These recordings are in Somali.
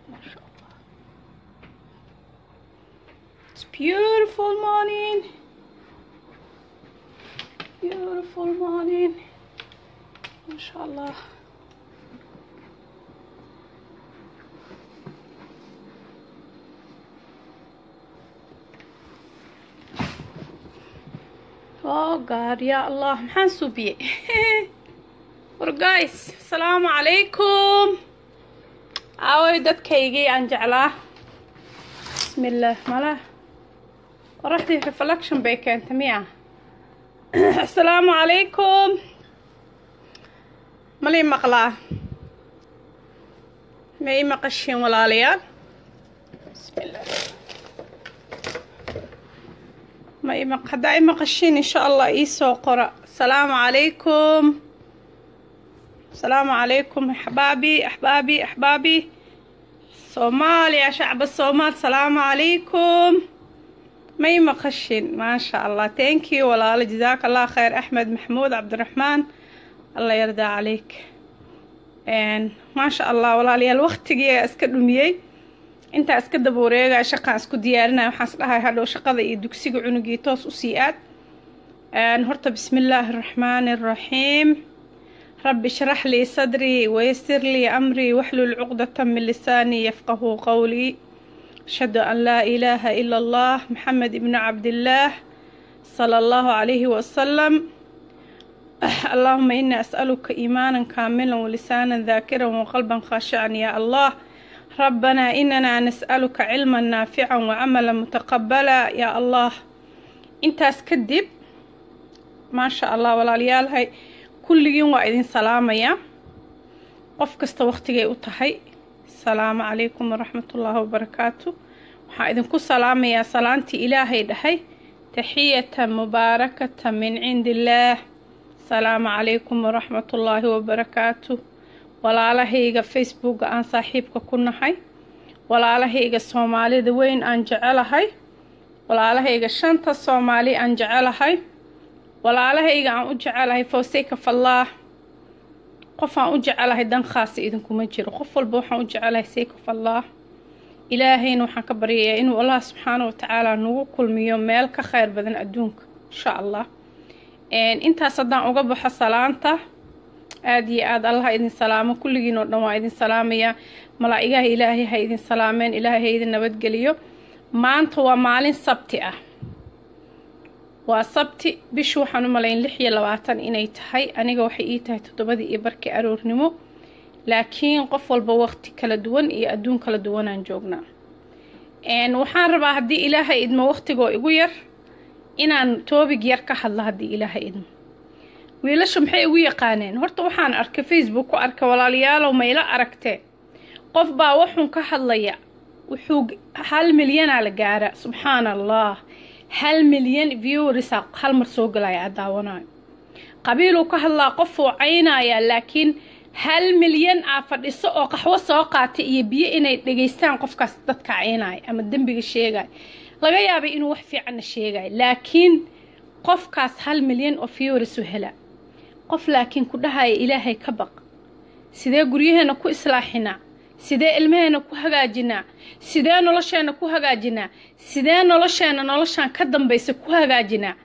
MashaAllah. It's beautiful morning. Beautiful morning. MashaAllah. Oh God, ya Allah, maxaan suubiyey war guys asalaamu calaykum aaway dadkaygii aan jeclaa bismillaah malah qoraxdii reflection bay keentay miya asalaamu calaykum malii maqlaa ma ii maqashiin walaalayaal bismillaah ma ima haddaa i maqashiin insha allah iisoo qora asalaamu calaykum asalaamu calaykum axbaabi axbaabi axbaabi soomaaliya shacba soomaal asalaamu calaykum ma i maqashin maasha allah thank you walaalo jazaaka allah khayr axmed maxamuud cabdiraxmaan allah yardaa calayk maasha allah walaalayaal waqtigii iska dhumiyey intaa iska daba wareegaya shaqaan isku diyaarinaya waxaan is dhahay hadhow shaqada iyo dugsiga cunugii toos usii aad horta bismi illaahi araxmaani araxiim rabbi shrax lii sadrii wayasir lii amrii waxlul cuqdata min lisaanii yafqahu qowlii ashhadu an laa ilaaha ila allah maxamed ibnu cabdillaah sala allahu calayhi wasalam allahuma inii as'aluka iimaanan kaamilan walisaanan daakiran waqalban khaashican yaa allah ربنا إننا نسألك علما نافعا وعملا متقبلا يا الله intaas kadib maasha allah walaalyaalahay kulligiin waa idin salaamaya qof kasta waqtigay u tahay asalaamu calaykum waraxmatullaahi wabarakaatu waxaa idinku salaamayaa salaantii ilaahay dhahay taxiyatan mubaarakata min cindi illaah asalaamu calaykum waraxmatullaahi wabarakaatu walaalahayga facebooka aan saaxiibka ku nahay walaalahayga soomaalida weyn aan jecelahay walaalahayga shanta soomaali aan jecelahay walaalahayga aan u jecelahay fawseyka fallaah qof aan u jecelahay dan khaasa idinkuma jiro qof walba waxaan u jecelahay seyka fallaah ilaahayna waxaan ka baryayaa inuu allah subxaana watacaala nagu kulmiyo meel ka kheyr badan adduunka insha allah intaas haddaan uga baxo salaanta aada iyo aada allah idin salaamo kulligiin oo dhan waa idin salaamayaa malaa-igaha ilaahay ha idin salaameen ilaahay ha idin nabadgeliyo maanta waa maalin sabti ah waa sabti bishu waxaan u malayn lix iyo labaatan inay tahay aniga waxay ii tahay toddobadii iyo barkii aroornimo laakiin qof walba waqti kala duwan iyo adduun kala duwanaan joognaa waxaan rabaa haddii ilaahay idmo waqtigoo igu yar inaan toobig yar ka hadlo haddii ilaahay idmo wiilasha maxay igu yaqaaneen horta waxaan arkay facebook ku arkay walaalayaalow mayla aragtee qof baa waxuun ka hadlaya wuxuu hal milyanaa la gaara subxaana allah hal milyan viewrisa hal mar soo galaya a daawanayo qabiiluu ka hadlaa qofuu caynayaa laakiin hal milyan aa fadhiso oo qaxwo soo qaatay iyo biyo inay dhegaystaan qofkaas dadka caynaya ama dembiga sheegaya laga yaabay inuu wax fiicanna sheegayo laakiin qofkaas hal milyan oo viewrisu hela qof laakiin ku dhahaya ilaahay ka baq sidee guryaheena ku islaaxinaa sidee ilmaheena ku hagaajinaa sidee nolosheena ku hagaajinaa sidee nolosheena noloshaan ka dambaysa ku hagaajinaa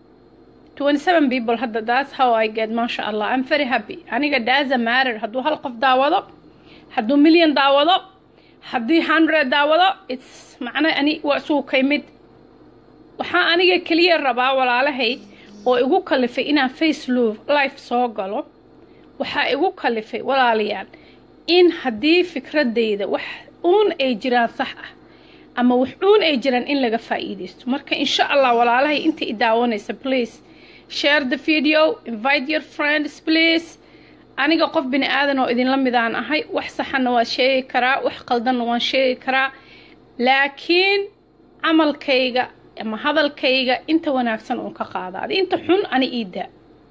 people hadda that's how I get maasha allah I'm very happy aniga daasa maarer hadduu hal qof daawado hadduu milyan daawado haddii hundred daawado its macna ani waa isugu kay mid waxaa aniga keliya rabaa walaalahay oo igu kalifay inaan facelo life soo galo waxaa igu kalifay walaalayaal in haddii fikradayda wax uun ay jiraan sax ah ama wax uun ay jiraan in laga faa'iidaysto marka insha allah walaalahay inta i daawanaysa please share the video invite your friends please aniga qof bini aadan oo idinla midaan ahay wax saxanna waan sheegi karaa wax qaldanna waan sheegi karaa laakiin camalkayga ama hadalkayga inta wanaagsan uun ka qaadaada inta xun ani iidaa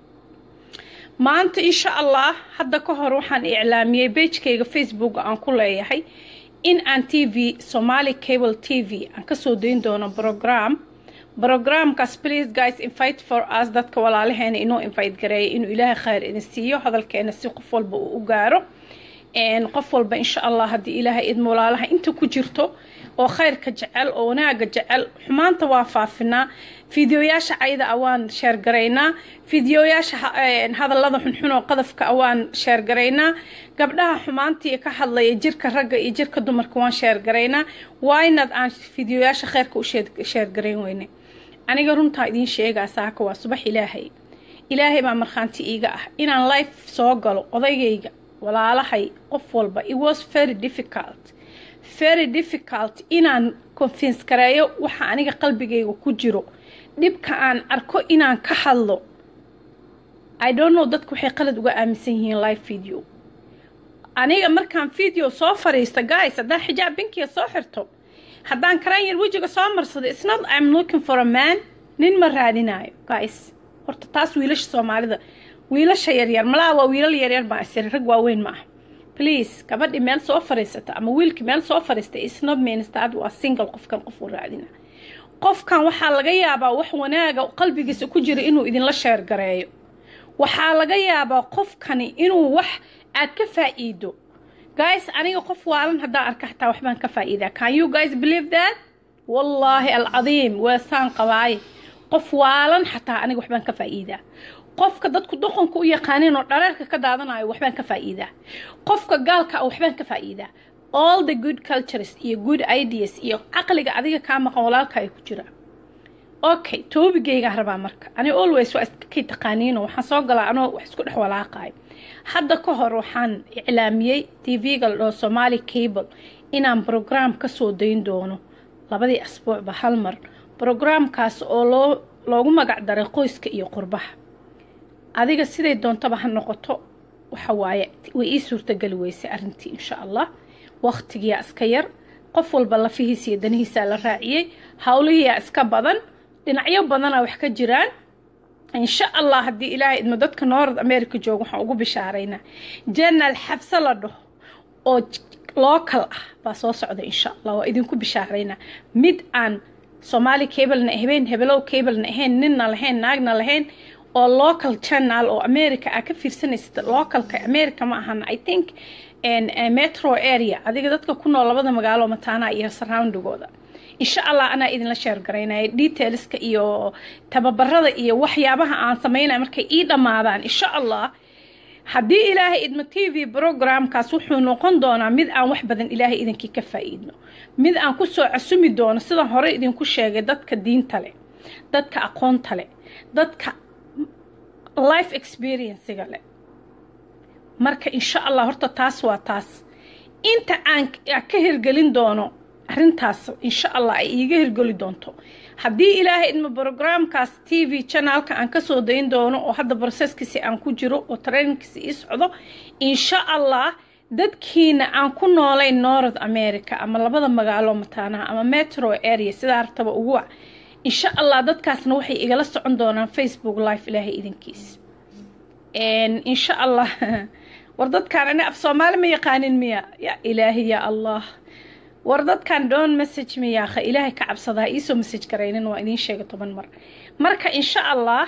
maanta insha allah hadda ka hor waxaan iclaamiyey beijkayga facebooka aan ku leeyahay in aan t v somaali cable t v aan kasoo dayn doono brogram brogramkaas please guys invite for us dadka walaalaheena inoo invite gareeya inuu ilaahay khayr idin siiyo hadalkeena si qof walba uu u gaaro qof walba insha allah haddii ilaahay idmo walaalaha inta ku jirto oo khayrka jecel oo wanaaga jecel xumaanta waa faafinaa fideoyaasha cayda a waan sheergaraynaa fideoyaasha hadallada xunxun oo qadafka a waan sheergaraynaa gabdhaha xumaantii ka hadlaya jirka ragga iyo jirka dumarka waan sheergaraynaa waynad aan fideoyaasha khayrka u sheergarayn weyne aniga runtaa idiin sheegaa saaka waa subax ilaahay ilaahay baa markhaanti iiga ah inaan life soo galo odaygayga walaalahay qof walba it was very difficult very difficult inaan confince gareeyo waxa aniga qalbigayga ku jiro dhibka aan arko inaan ka hadlo i don't know dadku waxay qalad uga aaminsan yihiin live video aniga markaan video soo fariista guys haddaan xijaab binkiga soo xirto haddaan karaan yar wejiga soo marsado it's not i'm looking for a man nin ma raadinayo guys horta taas wiilasha soomaalida wiilasha yaryar malaa waa wiilal yaryar baa isiri rag waaweyn ma ah please gabadhii meel soo fariisata ama wiilkii meel soo fariistay isnob ministad waa single qofkan qof uu raadina qofkan waxaa laga yaabaa wax wanaaga qalbigiisa ku jira inuu idinla sheergareeyo waxaa laga yaabaa qofkani inuu wax aad ka faa'iido guys aniga qof waalan haddaan arka xataa waxbaan ka faa'iidaa can you guys believe that wallaahi alcadiim weesaan qabaaye qof waalan xataa aniga waxbaan ka faa'iidaa qofka dadku doqonka u yaqaaneen oo dhareerka ka daadanayo waxbaan ka faa'iidaa qofka gaalka ah waxbaan ka faa'iidaa all the good cultures iyo good ideas iyo caqliga adiga kaa maqan walaalka ay ku jiraan okay toobigaygaa rabaa marka ani always waa iskakay taqaaniino waxaan soo galaa anoo wax isku dhex walaaqayo hadda ka hor waxaan iclaamiyey tv-ga la dhaho somali cable inaan brograam ka soo dayn doono labadii asbuucba hal mar brograamkaas oo loo loogu magac daray qoyska iyo qurbaha adiga siday doontaba ha noqoto waxa waaye way ii suurtageli weysay arrintii insha allah waqtigiyaa iska yar qof walba lafihiisa iyo danihiisaa la raaciyey howlihiyaa iska badan dhinacyo badana wax ka jiraan insha allah haddii ilaahay idmo dadka north america jooga waxaan ugu bishaaraynaa janaal xabse la dhaho oo local ah baa soo socda insha allah waa idinku bishaaraynaa mid aan soomaali cablena ahayn hebelow cablena ahayn ninna lahayn naagna lahayn oo local channel oo america aa ka fiirsanaysa localka america ma ahan i think metro area adiga dadka ku nool labada magaalo mataana iyo surroundigooda insha allah anaa idinla sheergaraynaya detailska iyo tababarada iyo waxyaabaha aan sameynaya markay ii dhammaadaan insha allah haddii ilaahay idma t v programkaas wuxuu noqon doonaa mid aan wax badan ilaahay idinkii ka faa'iidno mid aan kusoo casumi doono sidaan hore idinku sheegay dadka diinta leh dadka aqoonta leh dadka life experiencega leh marka insha allah horta taas waa taas inta aan ka hirgelin doono arrintaas insha allah ay iiga hirgeli doonto haddii ilaahay idma brograamkaas t v channelka aan kasoo dayn doono oo hadda broseskiisi aan ku jiro oo trainingkiisi ii socdo insha allah dadkiina aan ku noolayn north america ama labada magaalo mataanaha ama metro area sidaa hartaba ugu wac insha allah dadkaasna waxay igala socon doonaan facebook live ilaahay idinkiis insha allah war dadkaan ani af soomaali ma yaqaanin miya ya ilaahi ya allah war dadkan doon message miyaaha ilaahay ka cabsadaa iisoo message garaynin waa idiin sheega toban mar marka insha allah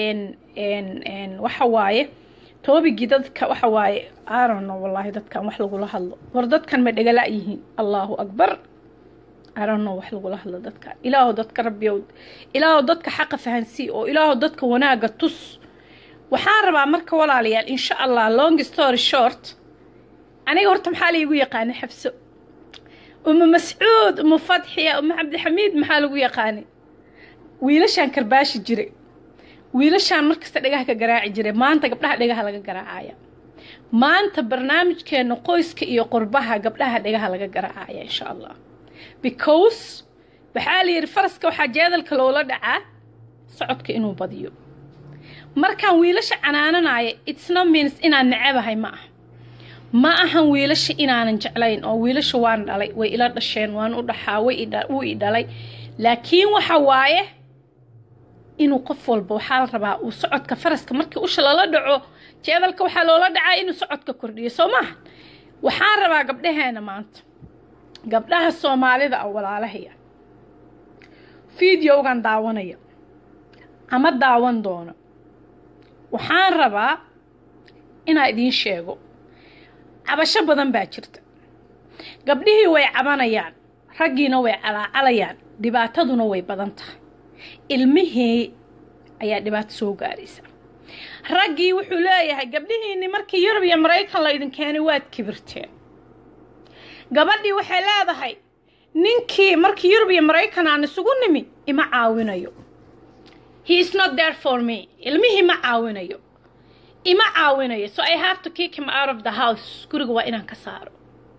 waxa waaye toobigii dadka waxa waaye arono wallaahi dadkan wax lagula hadlo war dadkan ma dhegala yihiin allahu akbar arono wax lagula hadlo dadkan ilaahu dadka rabbiyow ilaahu dadka xaqa fahansii oo ilaahu dadka wanaaga tus waxaan rabaa marka walaalayaal insha allah long story short aniga horta maxaa laigu yaqaanay xabso uma mascuud uma fadxiya uma cabdixamiid maxaa lagu yaqaanay wiilashaan karbaashi jiray wiilashaan markasta dhagaha ka garaaci jiray maanta gabdhaha dhagaha laga garaacaya maanta barnaamijkeena qoyska iyo qurbaha gabdhaha dhagaha laga garaacaya insha allah because waxaa la yidhi faraska waxaa jeedalka loola dhacaa socodka inuu badiyo markaan wiilasha canaananaya itsno means inaan necabahay ma aha ma ahan wiilasha inaanan jeclayn oo wiilasha waan dhalay way ila dhasheen waan u dhaxaa wuu i dhalay laakiin waxa waaye inuu qof walba waxaa la rabaa uu socodka faraska markii usha lala dhaco jeedalka waxaa loola dhacaa inuu socodka kordhiyo soo maaha waxaan rabaa gabdhaheena maanta gabdhaha soomaalida ah walaalahaya videogan daawanaya ama daawan doono waxaan rabaa inaa idiin sheego cabasho badan baa jirta gabdhihii way cabanayaan raggiina way calaacalayaan dhibaataduna way badan tahay ilmihii ayaa dhibaato soo gaaraysa raggii wuxuu leeyahay gabdhihiinni markii yurub iyo maraykan laydin keenay waad kibirteen gabadhii waxay leedahay ninkii markii yurub iyo maraykan aan isugu nimi ima caawinayo he is not there for me ilmihii ma caawinayo ima caawinayo so i have to kick him out of the house guriga waa inaan ka saaro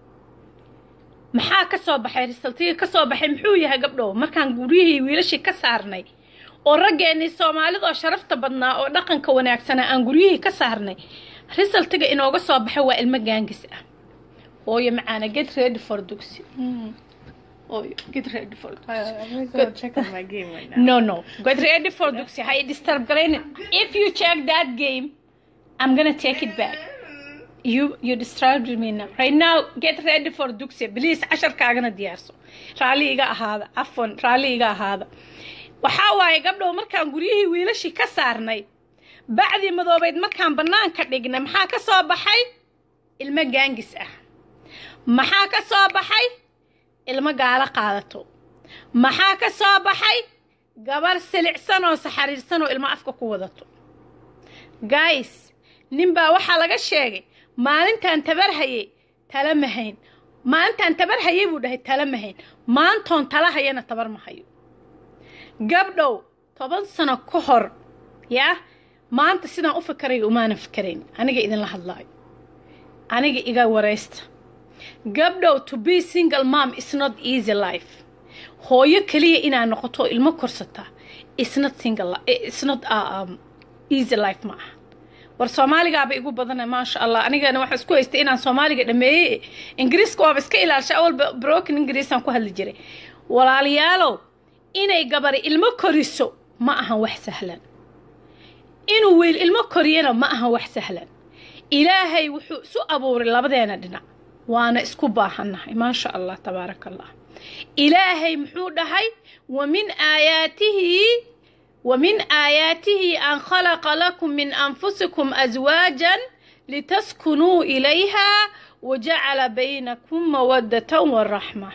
maxaa ka soo baxay risaltigii ka soo baxay muxuu yahay gabdhow markaan guryihii wiilashii ka saarnay oo raggeennii soomaalida oo sharafta badnaa oo dhaqanka wanaagsanaa aan guryihii ka saarnay risaltiga inooga soo baxay waa ilmo gaangis ah hooyo macaana get ready for dugsi hooyo get ready for dugsi I'm gonna go check on my game right now. no no get ready for dugsi hay disturb garaynin if you check that game i'm gonna take it back you you disturbed me now right now get ready for dugsi please casharkaagana diyaarso raalli iga ahaada cafwan raalli iga ahaada waxaa waaye gabdhow markaan guryihii wiilashii ka saarnay bacdii madoobeyd markaan bannaanka dhignay maxaa ka soo baxay ilmo gaangis ah maxaa ka soo baxay ilmo gaalo qaadato maxaa ka soo baxay gabar silicsan oo saxariirsan oo ilmo afka ku wadato gays ninbaa waxaa laga sheegay maalintaan tabar hayay tala ma hayn maalintaan tabar hayay buu dhahay tala ma hayn maantoon tala hayana tabar ma hayo gabdhow toban sano ka hor yaa maanta sidaan u fikarayo umaana fikarayn aniga idinla hadlaayo aniga iga waraysta gabdhow to be single mom is not easy life hooyo keliya inaad noqoto oo ilmo korsataa is not single li- is not uh, um, easy life ma aha war soomaaligaaba igu badana maasha allah anigana waxaa isku haystay inaan soomaaliga dhameeyey ingiriiska waaba iska ilaalsha awalba broken ingiriisaan ku hadli jiray walaalayaalow inay gabari ilmo koriso ma ahan wax sahlan inuu wiil ilmo koriyana ma ahan wax sahlan ilaahay wuxuu isu abuuray labadeena dhinac waana isku baahannahay maasha allah tabaaraka allah ilaahay muxuu dhahay wa min aayaatihi ومن آياته أن خلق لكم من أنفسكم أزواجا لتسكنوا إليها وجعل بينكم مودة ورحمة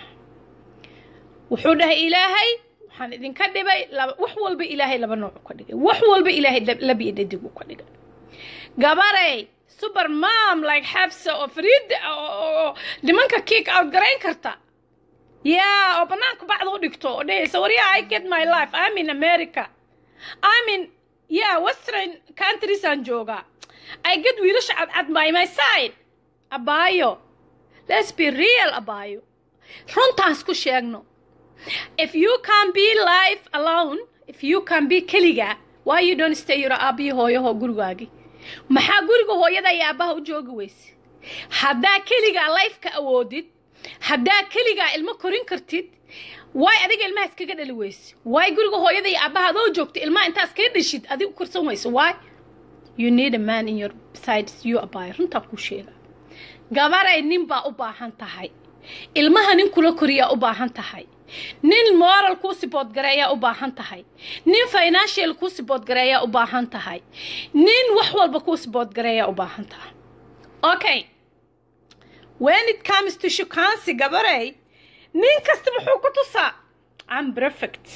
وحوده إلهي waxaan idinka dhibay wax walba ilaahay laba nooc ka dhigay wax walba ilaahay laba iyo dhadig u ka dhigay gabarey super mom like xabsa oo fariid oo nimanka kick out garayn karta yaa oo banaanka bacda u dhigto oo dhehaysa waryaa i get my life i'm in america I'm in yeah western countries aan joogaa I get wiilasha cadcad by my side abaayo let's be real abaayo runtaan isku sheegno if you can be life alone if you can be keliga why you don't stay your aabiyo hooyaho gurigaagi maxaa guriga hooyada iyo aabaha u joogi weyse haddaa keligaa lifeka awoodid haddaa keligaa ilmo korin kartid waay adiga ilmaha iskaga dhali weyse waay guriga hooyada iyo aabaha adoo joogta ilmaha intaa iskaga dhashid adigu korsan weyse waay you need a man in your sides you abay runtaa kuu sheega gabaray nin baa u baahan tahay ilmaha nin kula koriyaa u baahan tahay nin moral kuu sibood gareeyaa u baahan tahay nin financial kuu sibood gareeyaa u baahan tahay nin wax walba kuu sibood gareeyaa u baahan tahay okay when it comes to shukaansi gabaray nin kasta muxuu ku tusaa am perfect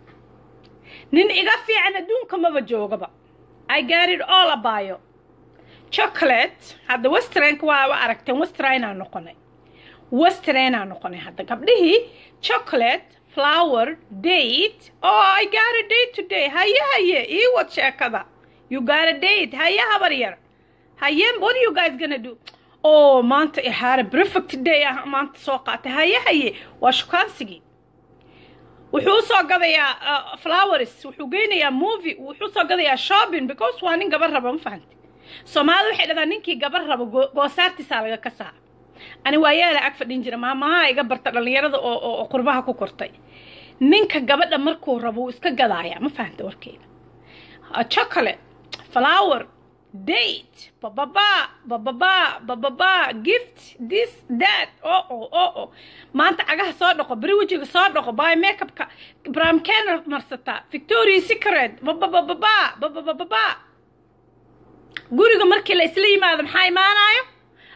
nin iga fiican adduunka maba joogaba i got it all abayo chocolate hadda westernka waa wa aragteen westernaa noqonay westernaa noqonay hadda gabdhihii chocolate flower date oh i got a date today haye haye ii wad sheekada you got a date haye habar yar haye what are you guys gonna do oo maanta ihaare perfect day ah maanta soo qaatay haye haye waa shukaansigii wuxuu usoo gadayaa flowers wuxuu geynayaa movie wuxuu soo gadayaa shopping because waa nin gabar raba ma fahamti soomaalida waxay dhahdaa ninkii gabar rabo goosaartiisaa laga kasaa ani waa yaala ag fadhin jira maamaha iga barta dhallinyarada oo qurbaha ku kortay ninka gabadha markuu rabo wuu iska gadaaya ma fahamta warkeeda chocolate flower date bababa bababa bababa gift this that oo oh oo oh maanta cagaha soo dhaqo beri wejiga soo dhaqo by makeupka bram kenner marsataa victoria secret bababababa bababababa guriga markii la isla yimaado maxaa imaanayo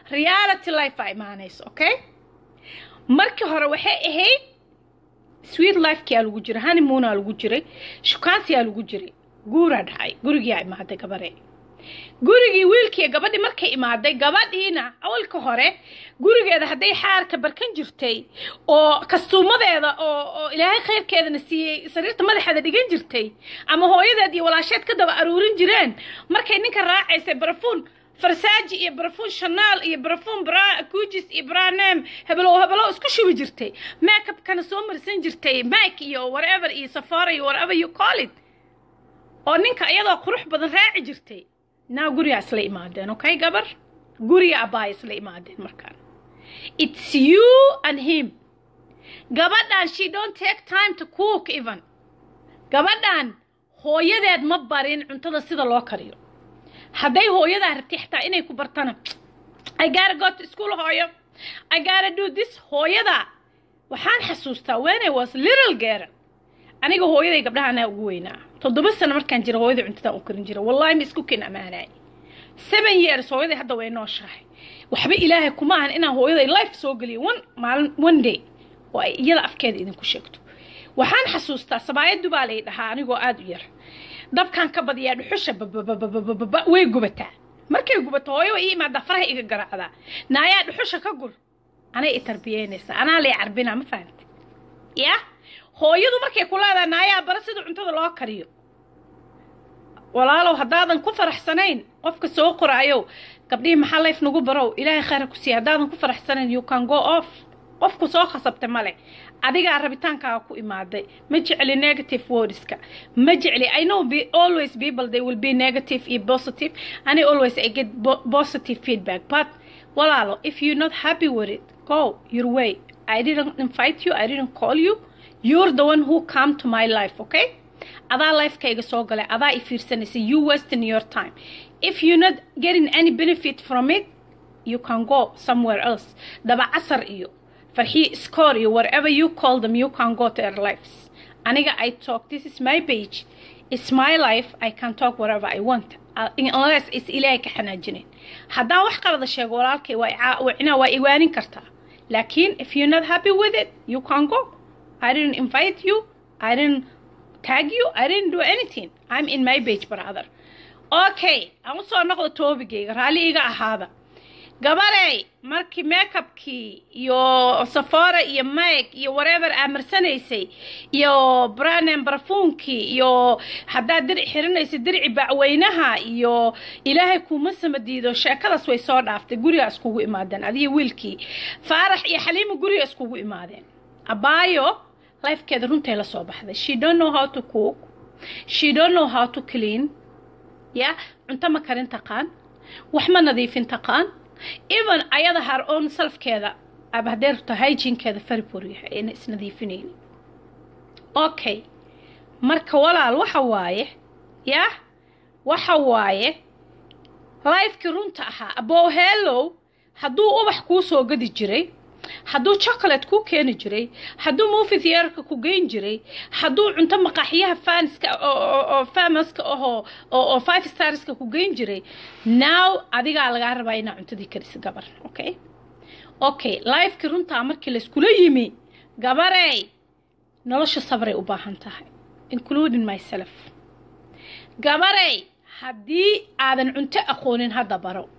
reality life aa imaanayso okay markii hore waxay ahayd sweet lifekiyaa lagu jiray honeymoonaa lagu jiray shukaansiyaa lagu jiray guuraa dhacay gurigiyaa imaaday gabaree gurigii wiilkii gabadhii markay imaaday gabadhiina awalka hore gurigeeda hadday xaarka barkan jirtay oo kastuumadeeda oo oo ilaahay khayrkeedana siiyey sariirta madaxeeda dhigan jirtay ama hooyadeed iyo walaasheed ka daba aruurin jireen markay ninka raacaysay barafuun farsaaji iyo barafuun shanaal iyo barafuun bra kujis iyo branem hebelow hebelow isku shubi jirtay makeupkana soo marsan jirtay mike iyo whatever iyo safara iyo whatever you call it oo ninka iyadoo qurux badan raaci jirtay naa gurigaa isla imaadeen okay gabar guriga abbaaya isla imaadeen markaan it's you and him gabadhan she don't take time to cook even gabadhan hooyadeed ma barin cuntada sida loo kariyo hadday hooyadaa rabtay xataa inay ku bartana I gotta go to school hooyo I gotta do this hooyada waxaan xasuustaa when I was little girl aniga hooyaday gabdhahanaa ugu weynaa toddoba sano markaan jira hooyaday cuntadan u karin jira wallahi ma isku ken ammaanaay seven years hooyaday hadda way nooshahay waxba ilaahay kuma ahan inaan hooyaday life soo geliyo one maalin one day oo ay iyada afkeeda idinku sheegto waxaan xasuustaa sabaayadu baa lay dhahaa anigoo aada u yar dabkaan ka badiyaa dhuxusha babababababa way gubataa markay gubato hooyo way ii imaadaa faraha iga garaacdaa naayaa dhuxusha ka gur anay i tarbiyeynaysaa anaa lay carbinaa ma fahamta ya hooyadu markay ku leedahay naayaa bara sida cuntada loo kariyo walaalow haddaadan ku faraxsanayn qofka soo qoraayow gabdhihii maxaa layf nagu barow ilaahay khayra ku siiya haddaadan ku faraxsanayn you can go off qofku soo khasabta male adigaa rabitaankaaga ku imaaday ma jecli negative wordska ma jecli i know be always people they will be negative iyo positive and always i get bo positive feedback but walaalo if you're not happy with it go your way i didn't invite you i didn't call you you're the one who come to my life okay adaa lifekayga soo galay adaa i fiirsanaysa you wasting your time if you're not getting any benefit from it you can go somewhere else daba casar iyo farxii score iyo whatever you call them you can go to their lives aniga i talk this is my page it's my life i can talk whatever i want uh, unless is ilaahay ka xanaajinayn haddaan wax qalada sheego walaalkay waa ina waa iwaanin kartaa laakiin if you're not happy with it you can go i didn't invite you i didn't tag you i didn't do anything i'm in my page brother okay aan usoo noqdo toobigayga raalli iga ahaada gabarey markii makeupkii iyo safora iyo mike iyo whatever aa marsanaysay iyo branen barafuunkii iyo haddaad diric xirinaysay dirici bacweynaha iyo ilaahay kuuma samadiido sheekadaas way soo dhaaftay gurigaa iskugu imaadeen adiyo wiilkii faarax iyo xaliima guriga iskugu imaadeen abaayo lifekeeda runtay la soo baxday she don't know how to cook she don't know how to clean ya cunto ma karin taqaan wax ma nadiifin taqaan even ayada har own selfkeeda aba haddee rabto hygienkeeda faribor yahay ayna isnadiifinaynin okay marka walaal waxa waaye yah waxa waaye lifekii runta ahaa abow hellow hadduu ubax kuu soo gadi jiray hadduu chocolate kuu keeni jiray hadduu movie theaterka ku geyn jiray hadduu cunto maqaaxyaha fanska oo famaska ahoo oo five starska ku geyn jiray now adigaa lagaa rabaa inaa cuntadii karisa gabar okay okay lifekii runtaa markii layskula yimi gabarey nolosha sabray u baahan tahay including myself gabarey haddii aadan cunto aqoonin hadda baro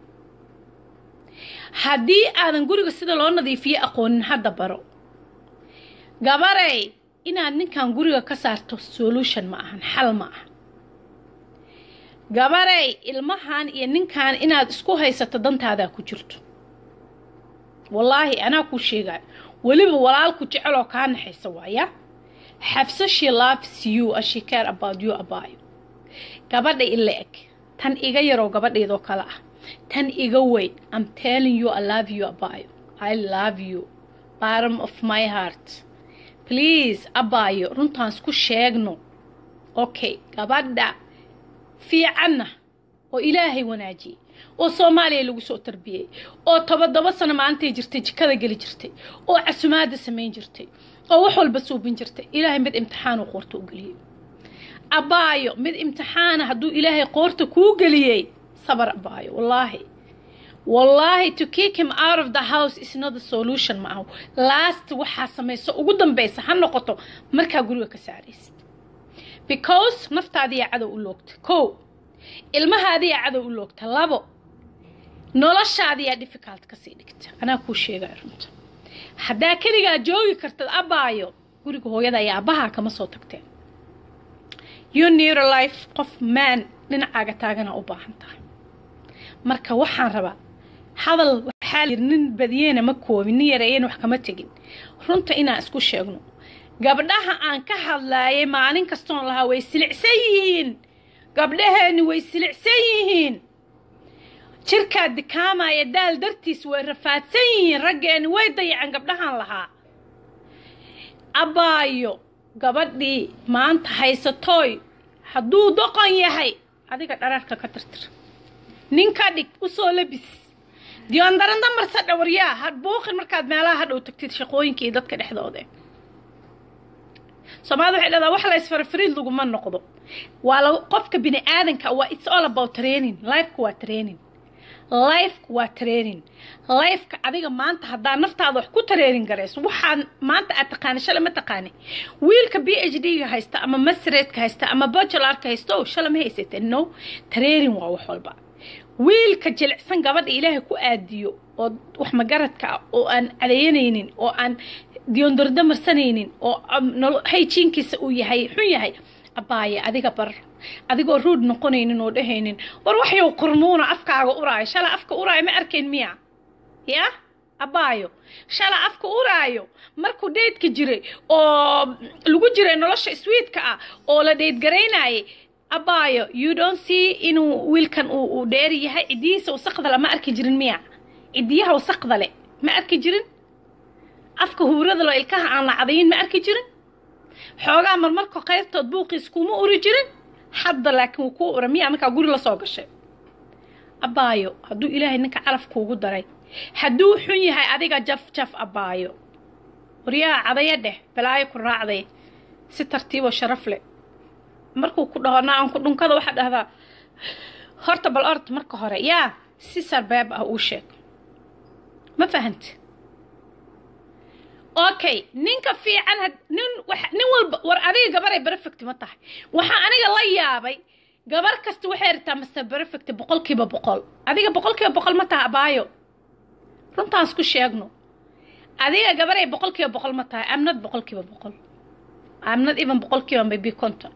haddii aadan guriga sida loo nadiifiyo aqoonin hadda baro gabarey inaad ninkan guriga ka saarto solution ma ahan xal ma aha gabarey ilmahan iyo ninkan inaad isku haysato dantaadaa ku jirto wallaahi anaa kuu sheegaayo weliba walaalku jeceloo kaa naxaysa waaya xafso she loves you as she care about you abaayo gabadha ila eg tan iga yaroo gabadhaydoo kale ah tan iga weyn i'm telling you i love you abaayo i love you bottom of my heart please abaayo runtaan isku sheegno okay gabadha fiicanna oo ilaahay wanaajiyey oo soomaaliya lagu soo tarbiyey oo tobadoba sano maalintay jirtay jikada geli jirtay oo casumaada samayn jirtay oo wax walba suubin jirtay ilaahay mid imtixaanuu qoorta u geliyey abaayo mid imtixaana hadduu ilaahay qoorta kuu geliyey sabar abaayo wallaahi wallaahi to kick him out of the house is not the solution ma aho last waxaa samayso ugu dambaysa ha noqoto markaa guriga ka saaraysid because naftaadiyaa cadow u loogta kow ilmahaadiyaa cadow u loogta labo noloshaadiyaa difficult kasii dhigta anaa kuu sheegaya runta haddaa keligaa joogi kartad abaayo guriga hooyada iyo aabbahaa kama soo tagteen you neuro life qof maan dhinacaaga taagana u baahan tahay marka waxaan rabaa hadal waxaa layiri nin badiyena ma koobin nin yareeyana wax kama tegin runta inaan isku sheegno gabdhaha aan ka hadlaayay maalin kastoon lahaa way silicsan yihiin gabdhaheeni way silicsan yihiin jirkaa dikaamaya daal dartiis way rafaadsan yihiin raggeeni way dayacan gabdhahan lahaa abaayo gabadhii maanta haysatooy hadduu doqon yahay adiga dhararka ka tirtir ninka dhig usoo labis diyoondaranda marsa dhawaryaa ha buuqin markaad meelaha hadhow tagtid shaqooyinka iyo dadka dhexdooda soomaalida waxay dhahdaa wax la isfarafariid laguma noqdo waa la qofka bini aadanka waa it's all about training lifeka waa training lifeka waa training lifeka adiga maanta haddaa naftaada wax ku training garayso waxaan maanta aad taqaani shalay ma taqaani wiilka b h d ga haysta ama masreedka haysta ama bachelarka haysta o shalay ma haysata no training waa wax walba wiilka jilicsan gabadha ilaahay ku aadiyo oo wax magaradka ah oo aan cadeeyanaynin oo aan diyoondardo marsanaynin oo hayjiinkiisa uu yahay xun yahay abaaye adiga bar adigoo ruud noqonaynin oo dhahaynin war waxyow qurmuuna afkaaga uraayo shala afka uraayo ma arkayn miya ya abaayo shala afka uraayo markuu dheydka jiray oo lagu jiray nolosha swiidka ah oo la dheydgaraynayay abaayo you don't see inuu wiilkan uu dheeri yahay cidiyihiisa wasaqdale ma arki jirin miya cidiyaha wasaqdale ma arki jirin afka huurada lo ilkaha aan la cadayin ma arki jirin xoogaa marmarka qayrtood buuqiis kuma uri jirin hadda laakiin wuu kuu ura miyaa markaa guri la soo gashay abaayo hadduu ilaahay ninka calaf kuugu daray hadduu xun yahay adiga jaf jaf abaayo waryaha cadaya dheh balaayo ku raacday si tartiiboo sharaf leh markuu ku dhaho naaanku dhunkada waxaa dhahdaa horta bal ord marka hore yaa si sarbeeb ah uu sheeg ma fahante okay ninka fiican nin nin walba war adiga gabaray perfect ma tahay waxaa aniga la yaabay gabar kasta waxay ritaa master perfect boqolkiiba boqol adiga boqolkiiba boqol ma taha abaayo runtaas ku sheegno adiga gabaray boqolkiiba boqol ma tahay amnad boqolkiiba boqol amnad even boqolkiiba maybe konton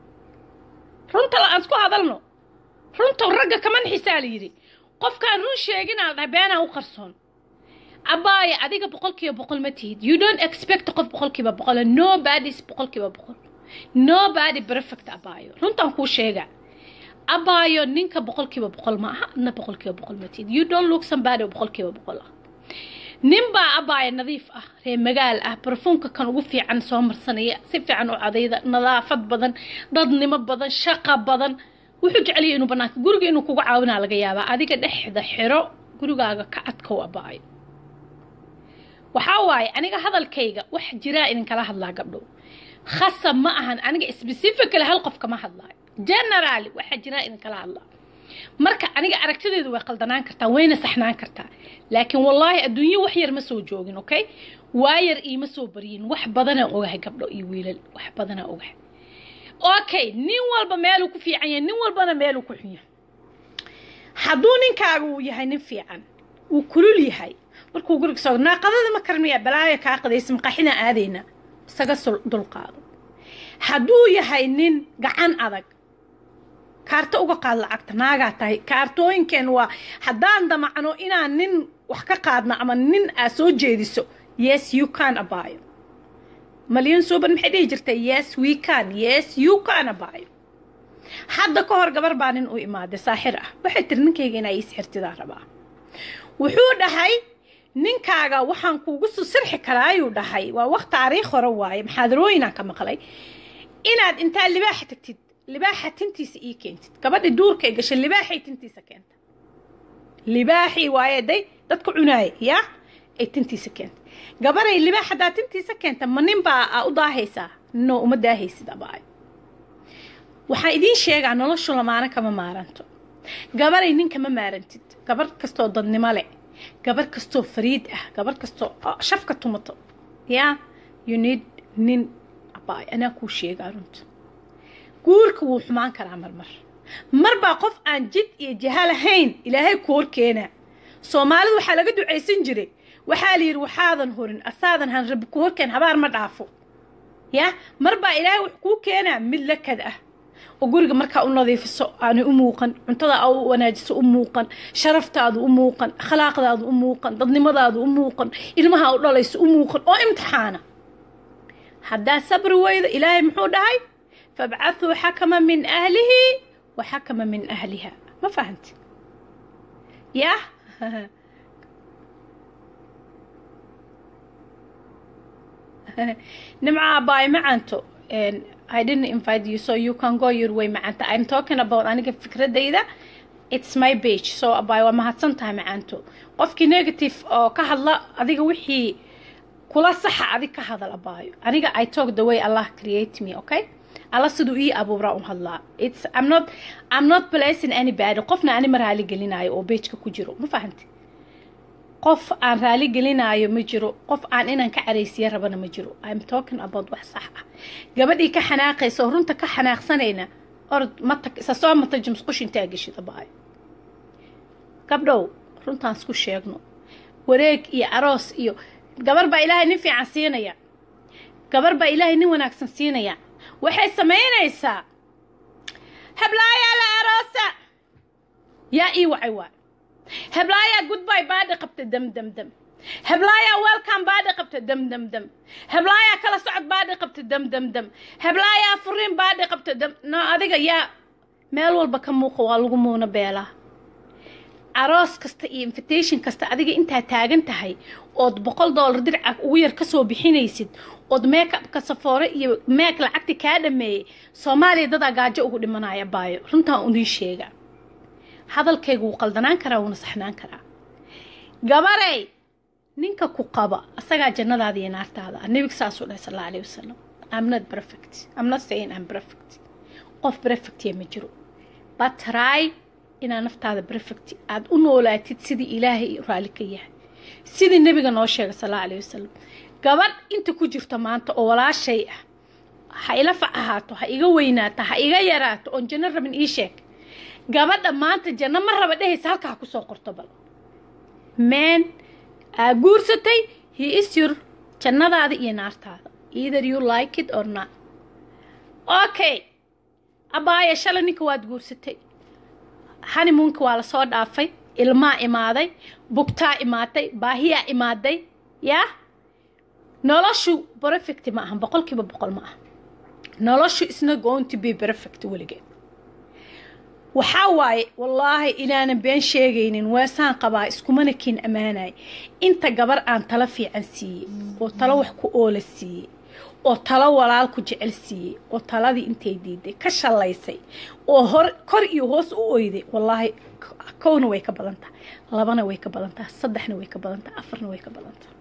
runta aan isku hadalno runta ragga kaman xisaa la yidhi qofkaan run sheeginaa dhahay beenaa u qarsoon abaaye adiga boqolkiiba boqol ma tihid you don't expect qof boqolkiiba boqol nobodys boqolkiiba boqol nobody perfect abaayo runtaan kuu sheega abaayo ninka boqolkiiba boqol ma aha adna boqolkiiba boqol ma tihid you don't look somebody boqolkiiba boqol ah nin baa abaayo nadiif ah ree magaal ah barfuunka kan ugu fiican soo marsanaya si fiican u cadayda nadaafad badan dadnimo badan shaqa badan wuxuu jeceliya inuu banaanka guriga inuu kuga caawinaa laga yaabaa adiga dhexda xiro gurigaaga ka adkow abaayo waxaa waaye aniga hadalkayga wax jiraa idinkala hadlaa gabdhow khasab ma ahan aniga specifically hal qof kama hadlaayo generaly waxaa jiraa idinkala hadlaa marka aniga aragtideedu way qaldanaan kartaa wayna saxnaan kartaa laakiin wallaahi adduunyo wax yar ma soo joogin okay waayar iima soo baryin wax badanaa ogahay gabdho iyo wiilal wax badanaa ogahay okay nin walba meeluu ku fiican yahay nin walbana meeluu ku xun yahay hadduu ninkaaga uu yahay nin fiican uu kulul yahay markuu guriga soo naaqadada ma karmiya balaayo kaa qadaysa maqaxina aadayna isaga dulqaado hadduu yahay nin gacan adag kaarto uga qaad lacagta naagaa tahay kaartooyinkeen waa haddaan damacno inaan nin wax ka qaadno ama nin aad soo jeediso yes you can abaayo malyan suuban maxay dhihi jirtay yes we can yes you can abaayo hadda ka hor gabar baa nin u imaaday saaxir ah waxay tiri ninkayga inaa ii sixirtidaa rabaa wuxuu dhahay ninkaaga waxaan kuugu soo sirxi karaayuu dhahay waa waq taariikh hore waaye maxaadarooyinaan ka maqlay inaad intaa libaaxa tagtid libaaxa tintiisa ii keentid gabadhi duurkay gashay libaaxay tintiisa keenta libaaxii waaye day dadka cunaaya yaa ay tintiisa keenta gabaray libaax haddaa tintiisa keenta ma nin baa u daahaysaa no uma daahaysid abaayo waxaan idiin sheegaa noloshu lamaana kama maaranto gabaray ninka ma maarantid gabar kastoo dadnimo leh gabar kastoo fariid ah gabar kastoo shafka tumato yaa you need nin abaay anaa kuu sheegaa runta guurka wuu xumaan karaa marmar mar baa qof aan jid iyo jaha lahayn ilaahay ku hor keenaa soomaalida waxaa laga ducaysan jiray waxaa la yidhi waxaadan horin asaadan han rabbi ku horkeen habaar ma dhaafo yaa mar baa ilaahay wax kuu keenaa mid lakad ah oo guriga markaa u nadiifiso aanay u muuqan cuntada aa u wanaajiso u muuqan sharaftaadu u muuqan akhlaaqdaadu u muuqan dadnimadaadu u muuqan ilmaha u dhalayso u muuqan oo imtixaana haddaa sabri weydo ilaahay muxuu dhahay fabcathuu xakama min ahlihi wa xakama min ahliha ma fahanti yah nimca abaay macanto I didn't invite you so you can go your way macanta I'm talking about aniga fikradayda it's my page so abaay waa mahadsan tahay macanto qofkii negative oo ka hadla adiga wixii kula saxa adig ka hadal abaayo aniga I talk the way Allah create me okay alla siduu ii abuuraa u hadlaa it's I'm not I'm not placing anybody qofna ani ma raali gelinaayo oo pageka ku jiro ma fahanti qof aan raali gelinaayo ma jiro qof aan inaan ka caraysiya rabana ma jiro I'm talking about wax sax ah gabadhii ka xanaaqaysa oo runta ka xanaaqsanayna orod mata isa soo mata jimsqush intaa geshid abaayo gabdhow runtaan isku sheegno wareeg iyo aroos iyo gabar baa ilaahay nin fiican siinaya gabar baa ilaahay nin wanaagsan siinaya waxay samaynaysaa heblaayaa la aroosa yaa ii wacay waay heblaayaa goodbye baadhi qabta dam dam dam heblaayaa welcome baadhi qabta dam dam dam heblaayaa kala socod baadhi qabta dam dam dam heblaayaa furiin baadhi qabta dam no adiga yaa meel walba ka muuqa waa lagu muuna beelaa aroos kasta iyo invitation kasta adiga intaa taagan tahay ood boqol dollar dirca ugu yar kasoo bixinaysid ood meekabka safoore iyo meek lacagti kaa dhameeyey soomaaliya dadaa gaajo ugu dhimanaya baayo runtaan unii sheega hadalkayga wuu qaldanaan karaa wuuna saxnaan karaa gabarey ninka ku qaba asagaa jannadaada iyo naartaada nebiga saasuu dhahay sal alla alayhi wasalam I'm not perfect I'm not saying I'm perfect qof perfectiya ma jiro but try inaad naftaada perfect aada u noolaatid sidii ilaahay raali ka yahay sidii nebiga noo sheegay sal alla alayhi wasalam gabadh inta ku jirto maanta oo walaashay ah ha ila fac ahaato ha iga weynaato ha iga yaraato oon janno rabin ii sheeg gabadha maanta janno ma raba dhehaysa halkaa kusoo qorto bal meen aa guursatay he is your jannadaada iyo naartaada either you like it or not okay abaaya shalay ninka waad guursatay hanimuunka waa lasoo dhaafay ilmaa imaaday bugtaa imaatay baahiyaa imaaday yaa noloshu perfect ma ahan boqolkiiba boqol ma aha noloshu isna going to be perfect weligeed waxaa waaye wallaahi inaanan been sheegaynin weesaan qabaa iskumana kiin ammaanay inta gabar aan talo fiican siiyey oo talo wax ku oola siiyey oo talo walaal ku jecel siiyey oo taladii intay diiday ka shallaysay oo hor kor iyo hoos u oyday wallaahi kowna way ka badan tahay labana way ka badan tahay saddexna way ka badan tahay afarna way ka badan tahay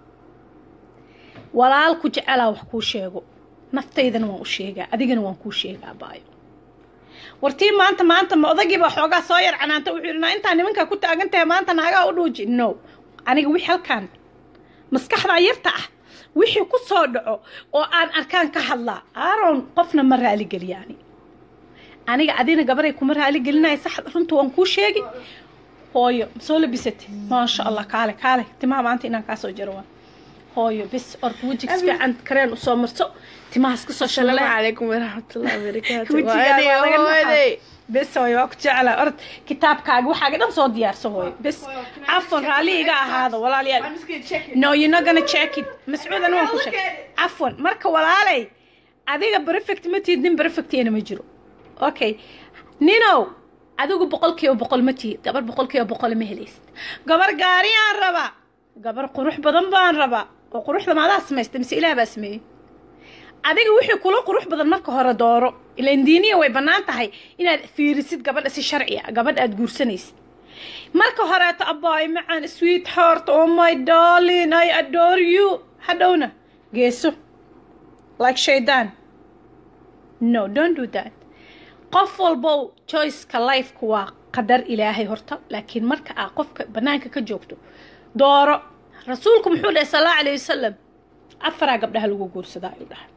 walaal ku jecelaa wax kuu sheego naftaydana waan u sheegaa adigana waan kuu sheegaa baayo wartii maanta maanta ma odagiibaa xoogaa soo yar canaanta wuxuu yidhi naa intaa nimankaa ku taagan tahay maanta naagaa u dhuuji no aniga wixii halkaan maskaxdaa yarta ah wixii ku soo dhaco oo aan arkaan ka hadlaa aaron qofna ma raaligeliya ani aniga adina gabaray kuma raaligelinaya sax runta waan kuu sheegi hooyo soo labisatay maasha allah kaale kaale timaha maanta inaan kaasoo jaro waan hooyo bis orka wejiga si fiican kareen usoo marso timahaas kasoo السلام shalale عليكم ورحمة الله وبركاته Wejigaa waa laga naxaa. وأنا bes hooyo waa ku jeclaa orod kitaabkaaga waxaaga dhan soo diyaarso hooyo bes cafwan raalli iga ahaado walaalayaal I'm just gonna check it no you're not gonna check it mascuud aniga waan ku sheeg cafwan marka walaalay adiga perfect ma tihid nin perfectiyana ma jiro okay ninow adigu boqolkiiba boqol ma tihid gabar boqolkiiba boqol ma helaysid gabar gaariyaan rabaa gabar qurux badan baan rabaa oo quruxda maadaa samaysta mise ilaah baa sameeyey adiga wixii kula qurux badan marka hore dooro ilaan diiniya way bannaan tahay inaad fiirisid gabadha si sharci ah gabadha aad guursanaysid marka horeeto abbaay macaan sweet heart oh my darling i adore you hadhowna geeso like shaydaan no don't do that qof walbow choiceka lifeka waa qadar ilaahay horta laakiin marka aa qofka bannaanka ka joogto dooro rasuulku muxuu dhahay sal allahu alayh wasalam afaraa gabdhaha lagu guursadaa ayuu dhahay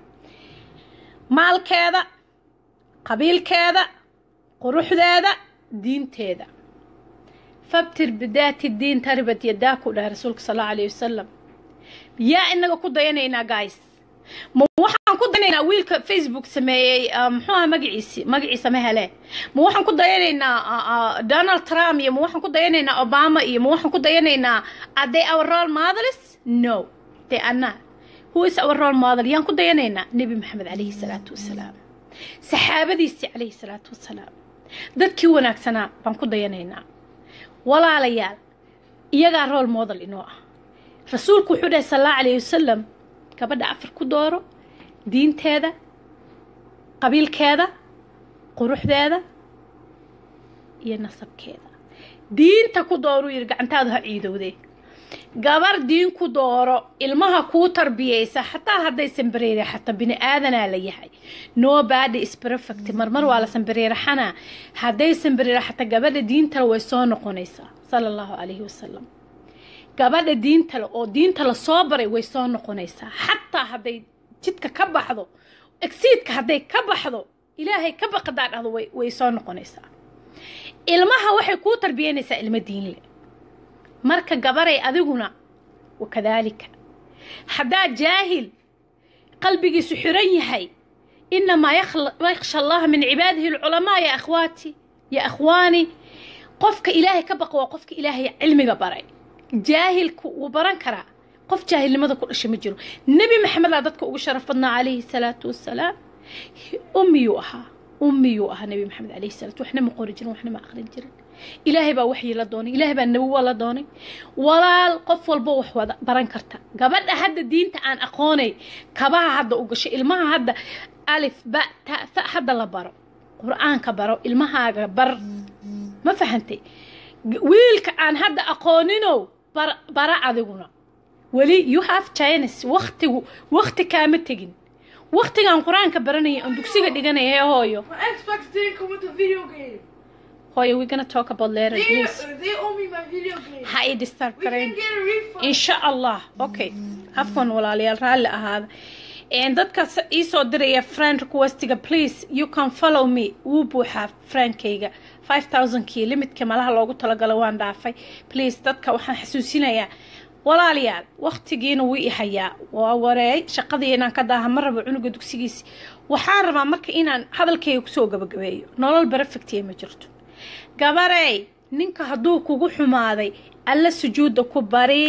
maalkeeda qabiilkeeda quruxdeeda diinteeda fabtir bidaati diin taribad yadaa ku dhahay rasuulka sal allahu alayh wasalam yaa inaga ku dayanaynaa guys ma waxaan ku dayanaynaa wiilka facebook sameeyey muxuu aha magaciisi magaciisa ma hele ma waxaan ku dayanaynaa donald trump iyo ma waxaan ku dayanaynaa obama iyo ma waxaan ku dayanaynaa are they our role models no they are not who is our role model yaan ku dayanaynaa nebi maxamed calayhi salaatu wasalaam saxaabadiisii calayhi salaatu wasalaam dadkii wanaagsanaa baan ku dayanaynaa walaalayaal iyagaa role model inoo ah rasuulku wuxuu dhahay sal allahu alayhi wasalam gabadha afar ku dooro diinteeda qabiilkeeda quruxdeeda iyo nasabkeeda diinta ku dooruu yidhi gacantaadu ha ciidowdee gabar diin ku dooro ilmaha kuu tarbiyeysa xataa haddaysan bareere xataa bini aadanaa la yahay no badi is perfect marmar waa la sanbareeraxanaa haddaysan bareere xataa gabadha diintale way soo noqonaysaa sala allahu calayhi wasalam gabadha diintale oo diinta la soo baray way soo noqonaysaa xataa hadday jidka ka baxdo egsiidka hadday ka baxdo ilaahay ka baqadaa dhahdo way soo noqonaysaa ilmaha waxay kuu tarbiyeynaysaa ilmo diinle marka gabaray adiguna wakadaalika haddaa jaahil qalbigiisu xiran yahay inamaa yakhsha allaha min cibaadihi alculamaa ya akhwaati ya akhwaani qofka ilaahay ka baqa waa qofka ilaahay cilmiga baray jaahilku wuu baran karaa qof jaahilnimada ku dhasha ma jiro nebi maxamedaa dadka ugu sharaf badnaa calayhi salaatu wasalaam ummiyuu ahaa ummiyuu ahaa nebi maxamed calayhi salaatu waxna ma qori jirin waxna ma aqrin jirin ilaahay baa waxyi la doonay ilaahay baa nabiwa la doonay walaal qof walbo wax wada baran karta gabadha hadda diinta aan aqoonay kabaha hadda u gasho ilmaha hadda alif ba ta fa hadda la baro qur-aanka baro ilmahaaga bar ma fahantay wiilka aan hadda aqooninow bara adiguna weli you have chines waktigu wakti kaama tegin waktigaan qur-aanka baranaya oon dugsiga dhiganaya hee hooyo My Xbox didn't come with a video game. hooyo we gonna talk about later They, please they owe me my video game. ha i disturb We karayn can get a refund. insha allah okay afwan walaalayaal raalli ahaada And dadka s- ii soo diraya friend requestiga please you can follow me wuu buuxaa friendkayga 5000kii limitka malaha loogu talagalo waan dhaafay please dadka waxaan xasuusinayaa walaalayaal waqtigiina wuu i hayaa waa wareey shaqadii inaan ka daaha ma rabo cunuga dugsigiisi waxaan rabaa marka inaan hadalkayga kusoo gabagabeeyo nolol perfectiya ma jirto gabarey ninka hadduu kugu xumaaday alla sujuudda ku bari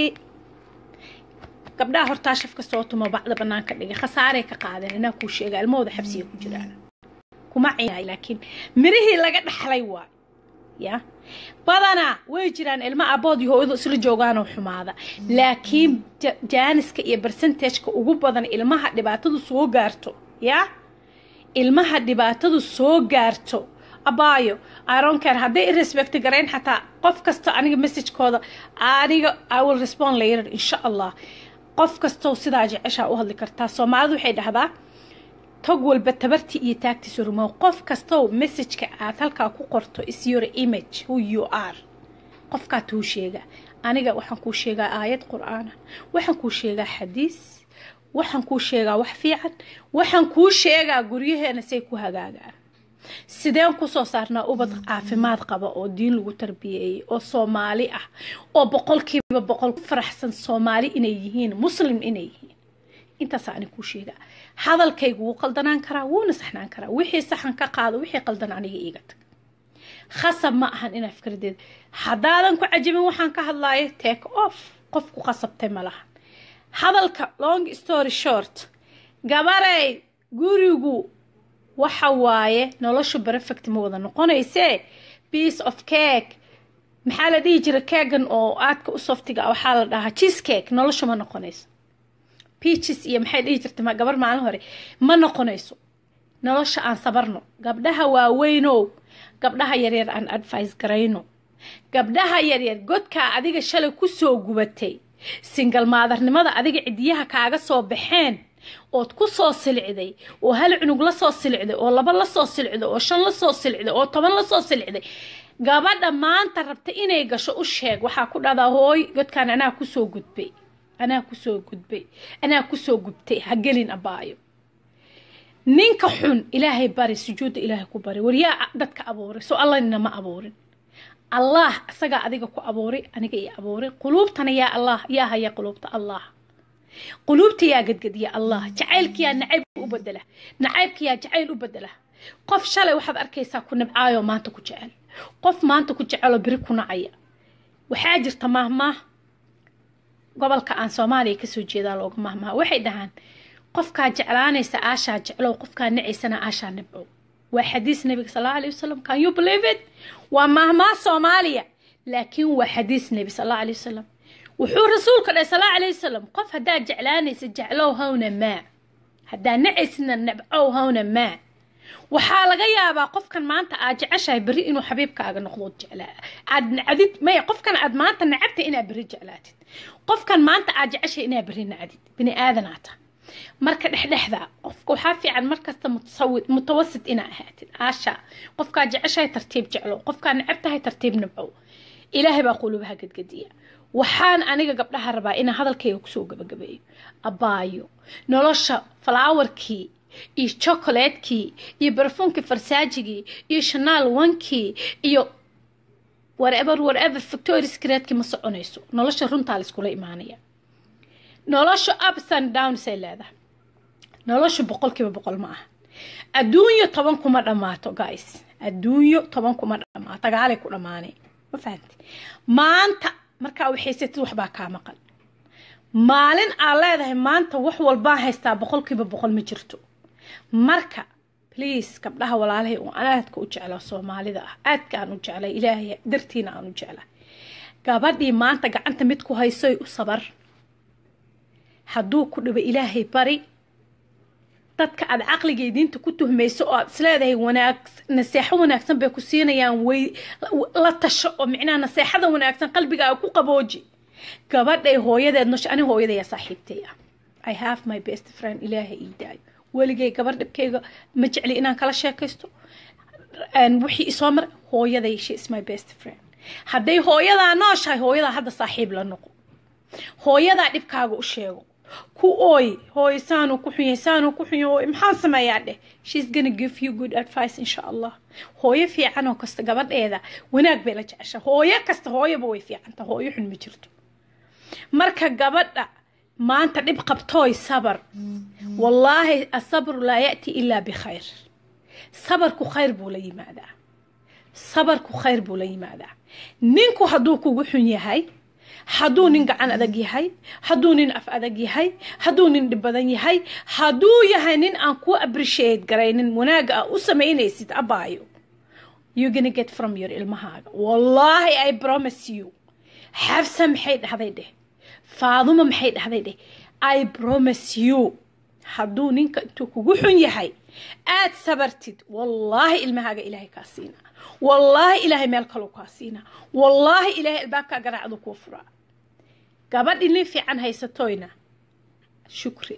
gabdhaha hortaa shafka soo tumo bacda banaanka dhigay khasaaray ka qaadeen inaa kuu sheega ilmahooda xabsiga ku jiraan kuma ciyaay laakiin mirihii laga dhaxlay waa ya badanaa way jiraan ilmo abood iyo hooyadu isla joogaanoo xumaada laakiin ja- jaaniska iyo percentageka ugu badan ilmaha dhibaatadu soo gaarto ya ilmaha dhibaatadu soo gaarto abaayo ironker hadday irespect garayn xataa qof kasta aniga messagekooda aniga i will respond later insha allah qof kastoo sidaa jeceshaa u hadli kartaa soomaalidu waxay dhahdaa tog walba tabartii iyo taagtiisa rumow qof kastow messageka aad halkaa ku qorto is your image who you are qofkaa tuu sheega aniga waxaan kuu sheegaa aayad qur-aana waxaan kuu sheegaa xadiis waxaan kuu sheegaa wax fiican waxaan kuu sheegaa guryaheena say ku hagaagaan sideen kusoo saarnaa ubad caafimaad qaba oo diin lagu tarbiyeeyey oo soomaali ah oo boqolkiiba boqol ku faraxsan soomaali inay yihiin muslim inay yihiin intaas ani kuu sheegaa hadalkaygu wuu qaldanaan karaa wuuna saxnaan karaa wixii saxan ka qaado wixii qaldan aniga iiga tag khasab ma ahan inaa fikradeed haddaadan ku cajabin waxaan ka hadlaayo take off qof ku khasabtay ma lahan hadalka long story short gabarey gurigu waxa waaye noloshu perfect ma wada noqonaysee piece of cake maxaa la dhihi jira keegan oo aadka u softiga ah waxaa la dhahaa cheese cake noloshu ma noqonayso peaches iyo maxay dhihi jirta ma- gabar maalin hore ma noqonayso nolosha aan sabarno gabdhaha waaweynow gabdhaha yaryar aan advice garayno gabdhaha yaryar godkaa adiga shalay kusoo gubatay singal maadarnimada adiga cidiyaha kaaga soo baxeen ood ku soo silicday oo hal cunug la soo silicday oo laba la soo silicday oo shan la soo silicday oo toban la soo silicday gabadha maanta rabta inay gasho u sheeg waxaa ku dhahdaa hooy godkaan anaa kusoo gudbay anaa kusoo gudbay anaa kusoo gubtay ha gelin abaayo ninka xun ilaahay bari sujuudda ilaahay ku bari waryaa dadka abuuray soo allanina ma abuurin allah isagaa adiga ku abuuray aniga ii abuuray quluubtana yaa allah yaa haya quluubta allah quluubta yaa gadgadiya allah jacaylkiyaa nacayb u bedela nacaybkiyaa jacayl u bedela qof shalay waxaad arkaysaa ku nabcaayo maanta ku jecel qof maanta ku jeceloo beri ku nacaya waxaa jirta maahmaah gobolka aan soomaaliya kasoo jeedaa looga maahmaha waxay dhahaan qofkaa jeclaanaysa aashaa jeclow qofkaa nacaysana aashaa nabcow waa xadiis nabiga sal allahu alay wasalam can you believe it waa maahmaah soomaaliya laakiin waa xadiis nebi sal allahu alay wasalam wuxuu rasuulka dhahay sal allahu alay wasalam qof haddaad jeclaanaysa jeclow hawna maa haddaad nacaysna nabcow hawna maa waxaa laga yaabaa qofkan maanta aad jeceshahay berri inuu xabiibkaaga noqdo jeclaa aad nacdid maya qofkan aad maanta nacabta inaad berri jeclaatid qofkan maanta aad jeceshahay inaad berri nacdid bini aadanaata marka dhexdhexda qofka waxaa fiican markasta mutawasit inaa ahaatid aasha qofkaa jeceshahay tartiib jeclow qofkaa nacabtahay tartiib nabcow ilaahay baa qulubaha gadgadiya waxaan aniga gabdhaha rabaa inaan hadalkayga kusoo gabagabeeyo abaayo nolosha falaawarkii iyo chocolatekii iyo barfuunkii farsaajigii iyo shanaal wankii iyo whatever whatever victoria secretkii ma soconayso nolosha runtaa laiskula imaanaya nolosha ups and downs ay leedahay nolosha boqolkiiba boqol ma aha adduunyo toban kuma dhammaato guys adduunyo toban kuma dhammaato dagaalay ku dhammaanay ma fahamti maanta markaa waxaysatid waxbaa kaa maqan maalin aad leedahay maanta wax walbaa haystaa boqolkiiba boqol ma jirto marka please gabdhaha walaalahay oo aan aadka u jeclaa soomaalida ah aadka aan u jeclay ilaahay dartiina aan u jeclaa gabadhii maanta gacanta mid ku haysoy u sabar hadduu ku dhibo ilaahay bari dadka aad caqliga diinta ku tuhmayso oo aad isleedahay wanaag naseexo wanaagsan bay ku siinayaan way la tasho oo micnaha naseexada wanaagsan qalbigaaga ku qabooji gabadhay hooyadeed nosha ani hooyadaya saaxiibtay ah i have my best friend ilaahay ii daayo weligay gabar dhibkayga ma jecli inaan kala sheekaysto wixii isoo mar hooyaday she is my best friend hadday hooyadaa nooshahay hooyadaa hadda saaxiib la noqo hooyadaa dhibkaaga u sheego ku ooy hooy saanuu ku xun yahay saanuu ku xun yahay maxaan sameeyaa dheh she's gonna give you good advice insha allah hooyo fiican oo kasta gabadheeda wanaag bay la jecesha hooyo kasta hooyoba way fiicanta hooyo xun ma jirto marka gabadha maanta dhib qabtooy sabar wallaahi asabru laa ya'ti ilaa bikhayr sabarku khayr buu la yimaadaa sabarku khayr buu la yimaadaa ninku hadduu kugu xun yahay hadduu nin gacan adag yahay hadduu nin af adag yahay hadduu nin dhib badan yahay hadduu yahay nin aan ku appreciate garaynin wanaaga a u samaynaysid abaayo you gonna get from your ilmahaaga wallaahi i promise you xabsa maxay dhahday dheh faaduma maxay dhahday dheh i promise you hadduu ninka intuu kugu xun yahay aad sabartid wallaahi ilmahaaga ilaahay kaa siinaa wallaahi ilaahay meel kaluu kaa siinaa wallaahi ilaahay albaabkaa garaacdu kuu furaa gabadhi nin fiican haysatoyna shukri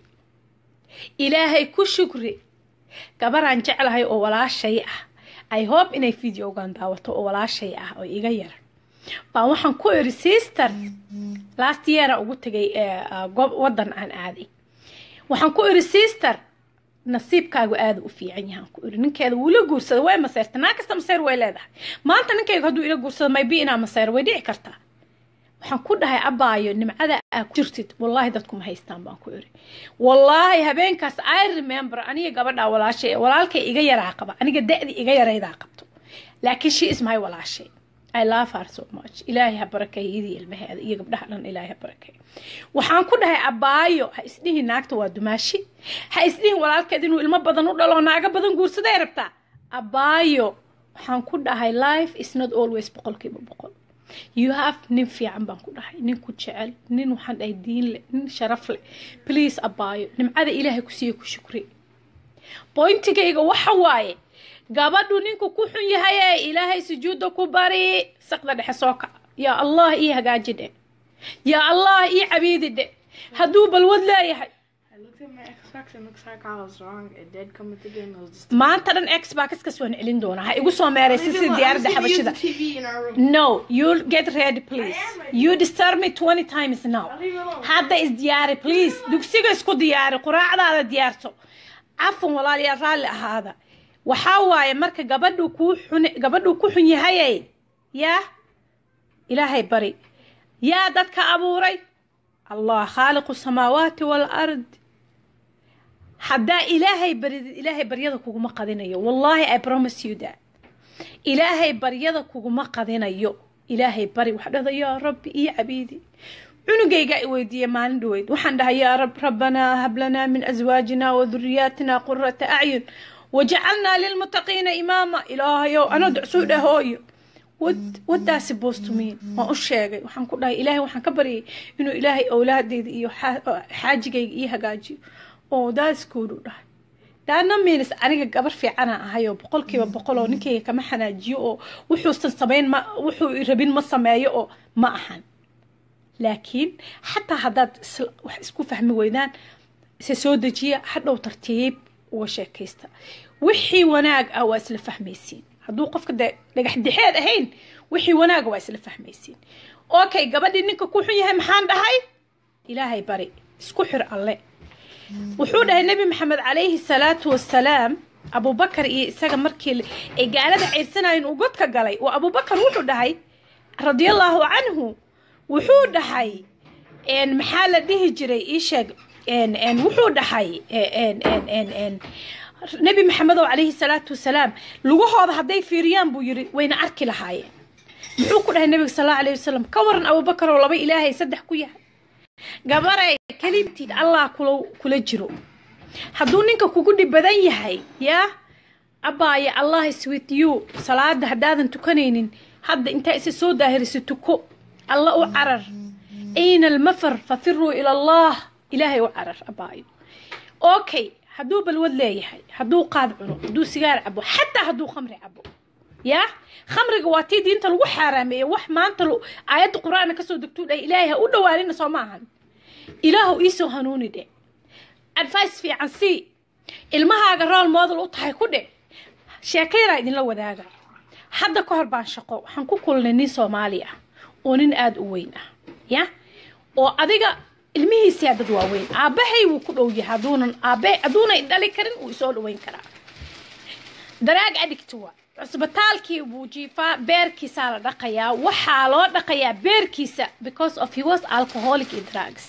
ilaahay ku shukri gabaraan jeclahay oo walaashay ah i hope inay videogan daawato oo walaashay ah oo iga yar baan waxaan ku iri sister last yeara ugu tegay wadan aan aaday waxaan ku iri sister nasiibkaagu aada u fiican yahaan ku iri ninkeeda wuu ila guursada way maseyrta naa kasta maseyr way leedahay maanta ninkayga hadduu ila guursado maybe inaa maseyr way dhici kartaa waxaan ku dhahay abaayo nimcada aa ku jirtid wallaahi dadkuma haystaan baan ku iri wallaahi habeenkaas i remember aniga gabadhaa walaashay walaalkay iga yaraa qaba aniga da-di iga yaraydaa qabto laakiin she is my walaashay I love her so much ilaahay ha barakeeyo iyadii ilmaheeda iyo gabdhaha dhan ilaahay ha barakeeyo waxaan ku dhahay abaayo ha isdhihin naagta waa dumaashi ha isdhihin walaalkeed inuu ilmo badan u dhalo naaga badan guursaday rabtaa abaayo waxaan ku dhahay life is not always boqolkiiba boqol you have nin fiican baan ku dhahay nin ku jecel nin waxaan dhahay diin leh nin sharaf leh please abaayo nimcada ilaahay ku siiye ku shukri boyntigayga waxa waaye gabadhu ninku ku xun yahay ee ilaahay sujuudda ku bari saqda dhexe soo kaca yaa allah ii hagaaji dhe yaa allah ii cabiidi dhe hadduu balwad leeyahay I looked at my Xbox and looks like I was wrong. It did come with the game. It was just. maanta dhan xboxkas waan celin doonaa ha igu soo meeraysa Leave sida it alone. diyaaradda I'm just xabashida gonna use the TV in our room. no you'll get ready please I am ready. you disturb me 20 times now I'll leave it alone. hadda isdiyaari please dugsiga isku diyaari quraacdaada diyaarso cafan walaalayaal raalli ahaada waxaa waaye marka gabadhu kuu xun gabadhuu ku xun yahayay yaa ilaahay bari yaa dadka abuuray allah khaaliqu samaawaati waalard haddaa ilaahay baridid ilaahay baryada kuguma qadinayo wallahi i promise you that ilaahay baryada kuguma qadinayo ilaahay bari waxaa dhahda yaa rabbi iyo cabiidi cunugaygaa i weydiiyey maalin dhaweyd waxaan dhahay yaa rab rabbanaa hab lanaa min aswaajina wa duriyaatina qurata acyun wajacalnaa lilmuttaqiina imaama ilaahayow anoo ducsuu dhahooyo what what does supposed to mean waan u sheegay waxaan ku dhahay ilaahay waxaan ka baryay inuu ilaahay awlaadeyda iyo xaa- xaajigayga ii hagaajiyo oo that's good u dhahay daana minis aniga gabar fiicana ahay oo boqolkiiba boqol oo ninkayga kama xanaajiyo oo wuxuusan samayn ma wuxuu rabin ma sameeyo oo ma ahan laakiin xataa haddaad isla- wax isku fahmi weydaan se soo dejiya hadhow tartiib uga sheekaysta wixii wanaag ah waa isla fahmaysiin hadduu qofka de dhagax dixeed ahayn wixii wanaaga waa isla fahmaysiin okay gabadhii ninka ku xun yahay maxaan dhahay ilaahay bari isku xir alle wuxuu dhahay nebi maxamed calayhi salaatu wasalaam abubakar iyo isaga markii ay gaalada ceyrsanayeen uu godka galay oo abubakar wuxuu dhahay radiallahu canhu wuxuu dhahay een, maxaa la dhihi jiray ii sheeg een, een, wuxuu dhahay een, een, een, een, nebi maxamedow calayhi salaatu wasalaam lugahooda hadday fiiriyaan buu yiri wayna arki lahaayeen muxuu ku dhahay nebiga sal allahu alayhi wasalam ka waran abubakar oo laba ilaahay saddex ku yahay gabaray kelimtiid allah kula kula jiro hadduu ninka kugu dhib badan yahay yaa abaaye allah is with you salaada haddaadan tukanaynin hadda intaa isa soo daahirisa tuko alla u carar ayna almafar fafiruu ila allah ilaahay u carar abaayo okay hadduu balwad leeyahay hadduu qaad cuno hadduu sigaar cabo xataa hadduu khamri cabo yaa khamriga waa tii diinta lagu xaaraameeyey wax maanta lu- aayadda qur-aanka kasoo degtuu dhahay ilaahay ha u dhawaanina soo ma ahan ilaahu iisoo hanuuni dhe advice fiican sii ilmahaaga rool model u tahay ku dhe sheekayraa idinla wadaaga hadda ka hor baan shaqo waxaan ku kulnay nin soomaali ah oo nin aada u weyn ah ya oo adiga ilmihiisaa dad waaweyn aabbahay wuu ku dhow yahay hadduunan aabe hadduunay dhali karin wuu isoo dhaweyn karaa daraag addict waa cusbitaalkii buu jiifaa beerkiisaa la dhaqayaa waxaa loo dhaqayaa beerkiisa because of he was alcoholic in drugs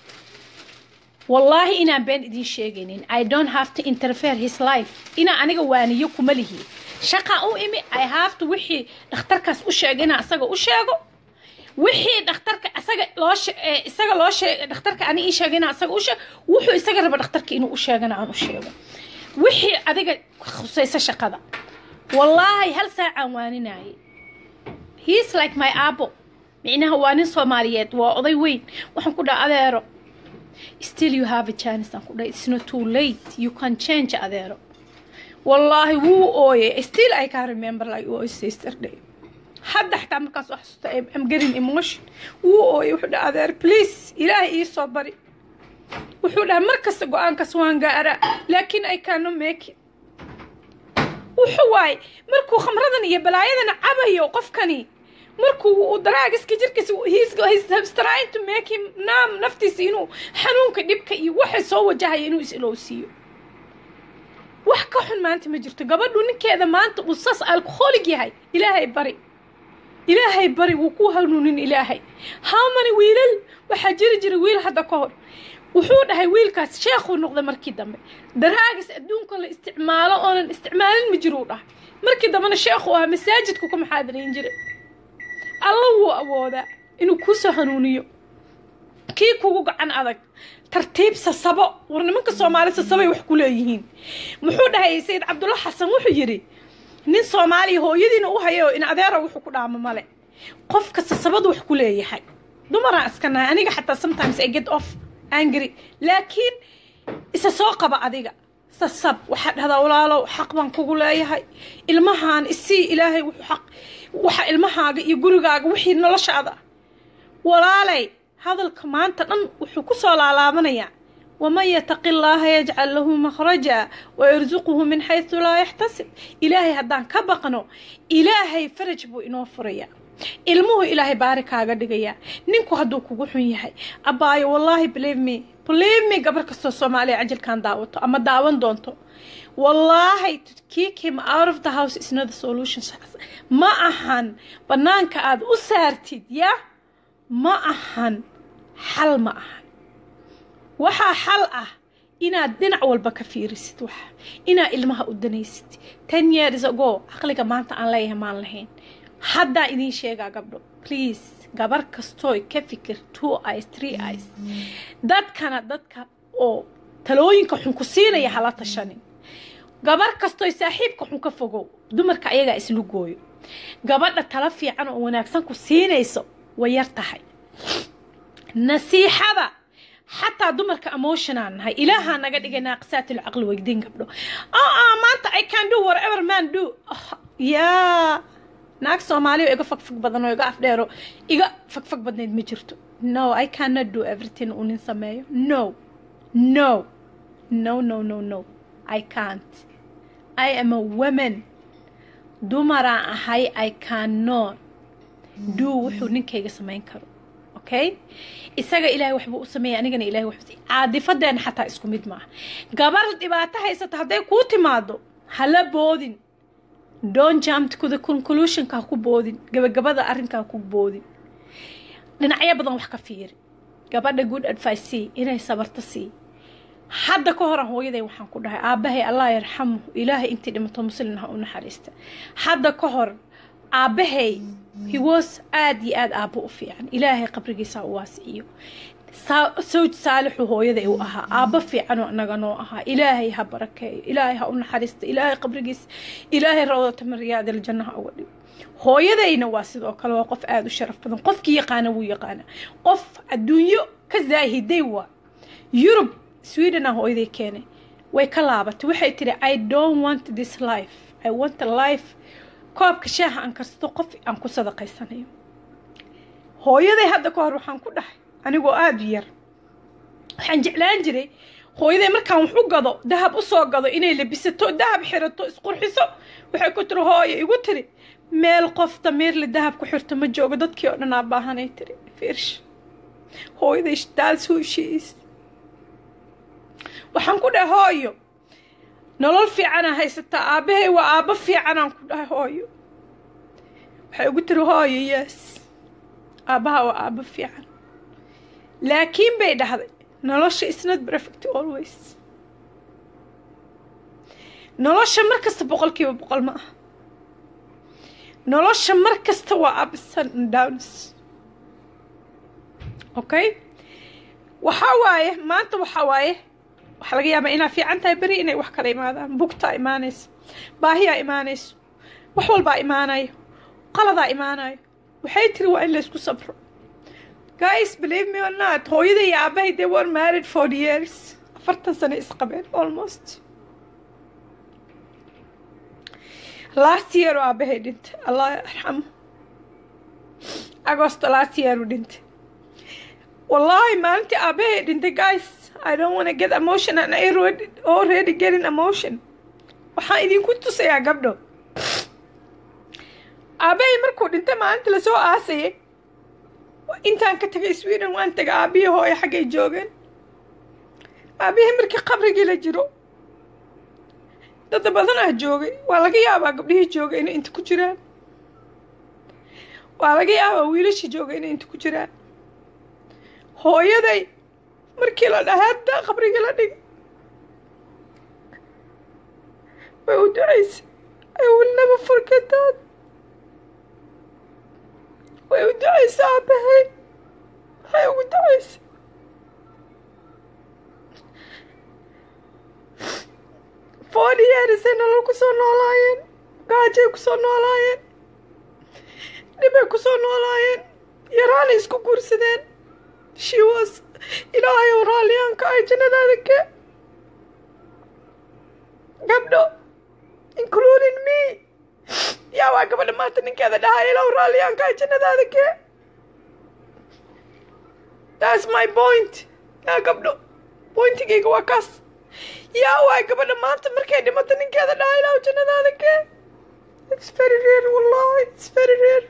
wallaahi inaan been idiin sheegaynin i don't have to interfere his life inaan aniga waaniyo kuma lihi shaqa u imi i have to wixii dhakhtarkaas u sheega inaan isaga u sheego wixii dhakhtarka isaga loo she- ee, isaga loo sheeg dhakhtarka ani ii sheega inaan isaga u sheego wuxuu isaga raba dhakhtarka inuu u sheegana aan u sheego wixii adiga khusaysa shaqada wallaahi hal saacaan waaninayay he's like my aabo micnaha waa nin soomaaliyeed waa oday weyn waxaan ku dhaha adeero still you have a chance aan ku dhahay it's not too late you can change adeero wallaahi wuu ooyay still i can remember like was yesterday hadda xataa markaas wax xasuusta I'm- I'm getting emotion wuu ooyay wuxuu dhaha adeer please ilaahay ii soo bari wuxuu dhahay mar kasta go-aankaas waan gaara laakiin i cannot make it wuxuu waaye markuu khamradan iyo balaayadan cabayo qofkani markuu uu daraagiska jirkiisa he's- he's- he's trying to make him naam naftiisa inuu xanuunka dhibka iyo waxa soo wajahaya inuu is-ilowsiiyo wax ka xun maanta ma jirto gabadhu ninkeeda maanta uu sas alcoholic yahay ilaahay bari ilaahay bari wuu ku hanuunin ilaahay how many wiilal waxaa jiri jira wiil hadda ka hor wuxuu dhahay wiilkaas sheekhuu noqday markii dambe daraagis adduunka la isticmaalo oonan isticmaalin ma jiruu dhahay markii dambena sheekhu ahaa masaajidku ka maxaadirayn jiray alla wuu awoodaa inuu kuusoo hanuuniyo kii kugu gacan adag tartiib sasabo war nimanka soomaali sasabay wax ku leeyihiin muxuu dhahay sayid cabdulla xasan wuxuu yidhi nin soomaaliya hooyadiina u hayo in adeera wuxuu ku dhaamo male qofka sasabadu wax ku leeyahay dumaraan iska nahay aniga xataa sometimes i get off angry laakiin isa soo qaba adiga sasab waxaa dhahdaa walaalow xaq baan kugu leeyahay ilmahaan isii ilaahay wuxuu xaq waxa ilmahaaga iyo gurigaaga wixii noloshaada ah walaalay hadalka maanta dhan wuxuu ku soo laalaabanayaa waman yataqi llaaha yajcal lahu makhraja wayarsuquhu min xaysu laa yaxtasib ilaahay haddaan ka baqno ilaahay faraj buu inoo furayaa ilmuhu ilaahay baari kaaga dhigayaa ninku hadduu kugu xun yahay abaayo wallaahi believe me believe me gabar kastoo soomaaliya cajalkan daawato ama daawan doonto wallaahi to kick him out of the house is not the solution ma ahan bannaanka aad u saartid ya ma ahan xal ma ahan waxaa xal ah inaad dhinac walba ka fiirisid wax inaad ilmaha u danaysid ten years ago caqliga maanta aan leeyahay maan lahayn haddaa idiin sheegaa gabdho please gabar kastooy ka fikir two eyes three eyes dadkana dadka oo talooyinka xun ku siinaya hala tashanin gabar kastooy saaxiibka xun ka fogow dumarka ayagaa islu gooyo gabadha talo fiican oo wanaagsan ku siinayso way yar tahay nasiixada xataa dumarka emotionaan nahay ilaahaa naga dhigay naaqisaat alcaqli weydiin gabdho aa maanta i can do whatever man do yaa naag soomaaliya iga fagfag badan oo iga afdheero iga fagfag badnayd ma jirto no i cannot do everything uu nin sameeyo no no no no no no i can't i am a woman dumaraan ahay i cannot do wuxuu ninkayga samayn karo okay isaga ilaahay waxbuu u sameeyay anigana ilahay waxbuu caadifadeena xataa isku mid maaha gabar dhibaato haysata hadday kuu timaado hala boodin don't jump to the conclusionka ha ku boodin gabagabada arrinka ha ku boodin dhinacyo badan wax ka fiiri gabadha good advice sii inay sabarto sii hadda ka horan hooyaday waxaan ku dhahay aabbahay allah yarxamu ilaahay intii dhimato muslin ha u naxariista hadda ka hor aabbahay he was aad iyo aad aabbo u fiican ilaahay qabrigiisa ha u waasiciyo sawj saalixu hooyaday u ahaa aabbo fiicanoo inaga noo ahaa ilaahay ha barakeeyo ilaahay ha u naxariista ilaahay qabrigiisa ilaahay rawdata maryaadil jannaha uga dhigo hooyadayna waa sidoo kale waa qof aada u sharaf badan qofkii yaqaana wuu yaqaana qof adduunyo ka zaahiday waa yurub swedena hooyaday keenay way ka laabatay waxay tiri i don't want this life i want a life koobka shaaha aan karsato qof aan ku sadaqaysanayo hooyaday hadda ka hor waxaan ku dhahay anigoo aada u yar waxaan jeclaan jiray hooyaday markaan wax u gado dahab usoo gado inay labisato dahab xirato isqurxiso waxay ku tiri hooyo igu tiri meel qof damiirle dahab ku xirto ma joogo dadkii oo dhan aa baahanay tiri fiirsh hooyaday daas hooshiis waxaan ku dhahay hooyo nolol fiicanaa haysataa aabbahay waa aabbo fiicanaan ku dhahay hooyo waxay ugu tiri hooyo yes aabbaha waa aabbo fiican laakiin bay dhahday nolosha isnad perfect always nolosha mar kasta boqolkiiba boqol ma aha nolosha mar kasta waa absan downs okay waxaa waaye maanta waxaa waaye waxaa laga yaabaa inaa fiican tahay beri inay wax kala imaadaan bugtaa imaanayso baahiyaa imaanayso wax walbaa imaanayo qaladaa imaanayo waxay tiri waa in laysku sabro guys believe me or not hooyada iyo aabahay they were married for years afartan sano isqabeen almost last year oo aabahay dhintay allah yarxamo agosto last year u dhintay wallahi maalintii aabahay dhintay guys I don't want to get emotion and I already, already getting emotion waxaan idinku tusayaa gabdho aabahay markuu dhintay maalinta lasoo aasayay intaan ka tagay sweden waan tagay aabihii hooyo xaggay joogeen aabihii markii qabrigii la jiro dad badan ah joogay waa laga yaabaa gabdhihii joogay inay inta ku jiraan waa laga yaabaa wiilashii joogay inay inta ku jiraan hooyaday markii la dhahay hadda qabrigii la dhigay way u ducaysay I will never forget that way u ducaysay aabahay waxay ugu ducaysay forty years ay nolol kusoo noolaayeen gaajay kusoo noolaayeen dhibay kusoo noolaayeen yaraanay isku guursadeen she was ilaahay oo raalliyaanka ay jannadaada ke gabdho including me yaa waa gabadha maanta ninkeeda dhahay ilaahu raalliyaanka ay jannadaada ke that's my point yaa gabdho bointigayga waa kaas yaa waay gabadha maanta markay dhimato ninkeeda dhaha ilaahu jannadaada kee it's very rare wallahi it's very rare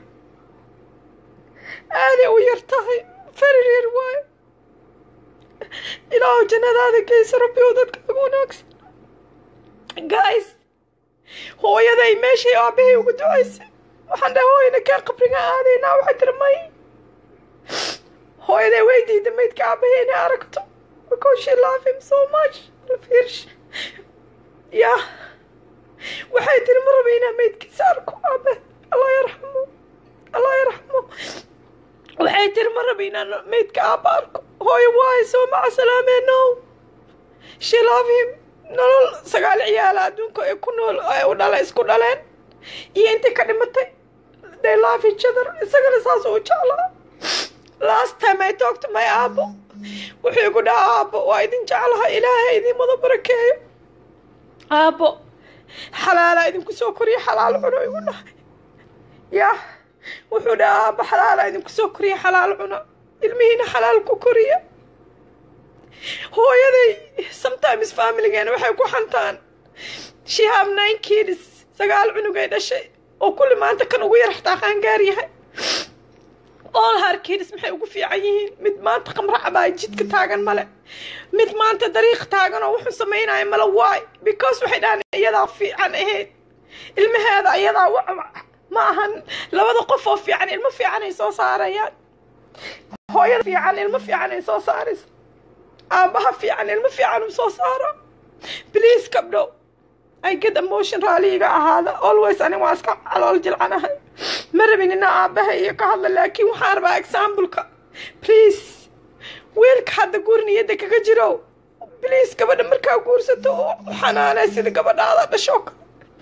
aaday u yar tahay very rare waay ilaahu jannadaada geysa rabbi oo dadka ugu wanaagsan guys hooyaday meeshay aabahay ugu ducaysay waxaan dhahay hooyana kee qabriga aadaynaa waxay tiri may hooyaday way diida maydka aabahay inay aragto because she love him so much fiirsh ya waxay tiri ma raba inaa maydkiisa arko aabe allah yarxamo allah yarxamo waxay tiri ma raba inaan maydka aaba arko hooyo waayo soo maca salaamee no she love him nolol sagaal ciyaala adduunka ee ku nool ee u dhala isku dhaleen iyo intay ka dhimatay they love each other isagana saas u jeclaa last time I talked to my aabo wuxuu igu dhaha aabo waa idin jeclaha ilaahay idin wada barakeeyo aabo xalaala idinku soo koriya xalaal cuno igu dhahay yah wuxuu dhaha aabo xalaala idinku soo koriya xalaal cuno ilmihiina xalaal ku koriya hooyaday sometimes familigeena waxay ku xantaan she have nine kids sagaal cunugay dhashay oo kulli maanta kan ugu yar xataa qaangaar yahay all her kids maxay ugu fiican yihiin mid maanta qamra cabaa jidka taagan male mid maanta dariiq taagan oo wuxuu samaynayo male waay because waxay dhahaan iyadaa fiican ahayd ilmaheeda iyadaa ma ahan labada qof oo fiican ilmo fiican ay soo saarayaan hooyada fiican ilmo fiican ay soo saaraysa aabaha fiican ilmo fiican uu soo saaro please gabdho I get emotion raaliga ahaada always ani waa iska calool jilcanahay ma rabin inaa aabaha iyo ka hadla laakiin waxaan rabaa exampleka please wiilka hadda guur niyadda kaga jiro please gabadha markaa guursato oo xanaanay sida gabadhaada dhashoo kale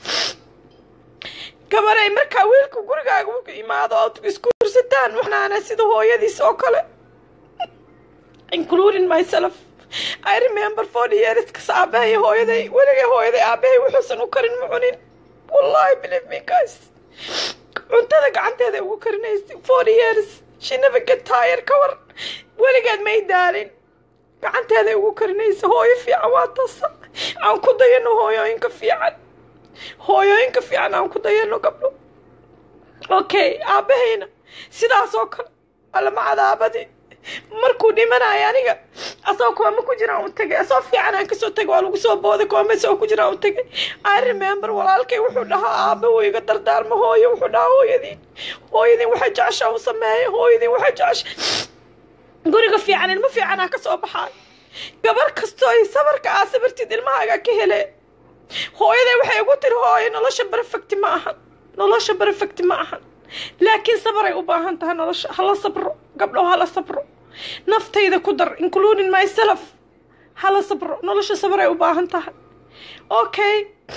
gabaday markaa wiilka gurigaaga u imaado ood isguursataan xanaanay sida hooyadiis oo kale including myself I remember forty years kas aabahay hooyaday weligay hooyaday aabahay wuxuusan u karin ma cunin wallahi believe me guys cuntada gacanteeda ugu karinaysay forty years she never get tired ka war weligeed may daalin gacanteeday ugu karinaysa hooyo fiican waa tasa aan ku dayano hooyooyinka fiican hooyooyinka fiican aan ku dayano gabdho okay aabahayna sidaas oo kale allama cadaabadi markuu dhimanayo aniga asoo kooma ku jiraan u tagay asoo fiican aan kasoo tagay waa lagu soo booday kooma soo ku jiraan u tagay i remember walaalkay wuxuu dhahaa aaba wuu iga dardaarma hooyo wuxuu dhahaa hooyadiin hooyadiin waxay jeceshaa u sameeya hooyadiin waxay jecesha guriga fiican ilmo fiicanaa ka soo baxaay gabar kastoo ay sabarka aa sabartid ilmahaaga ka hele hooyaday waxay igu tiri hooyo nolosha perfecti ma ahan nolosha perfecti ma ahan laakiin sabaray u baahan tahay nolosha hala sabro gabdho hala sabro naftayda ku dar including myself hala sabro nolosha sabaray u baahan tahay okay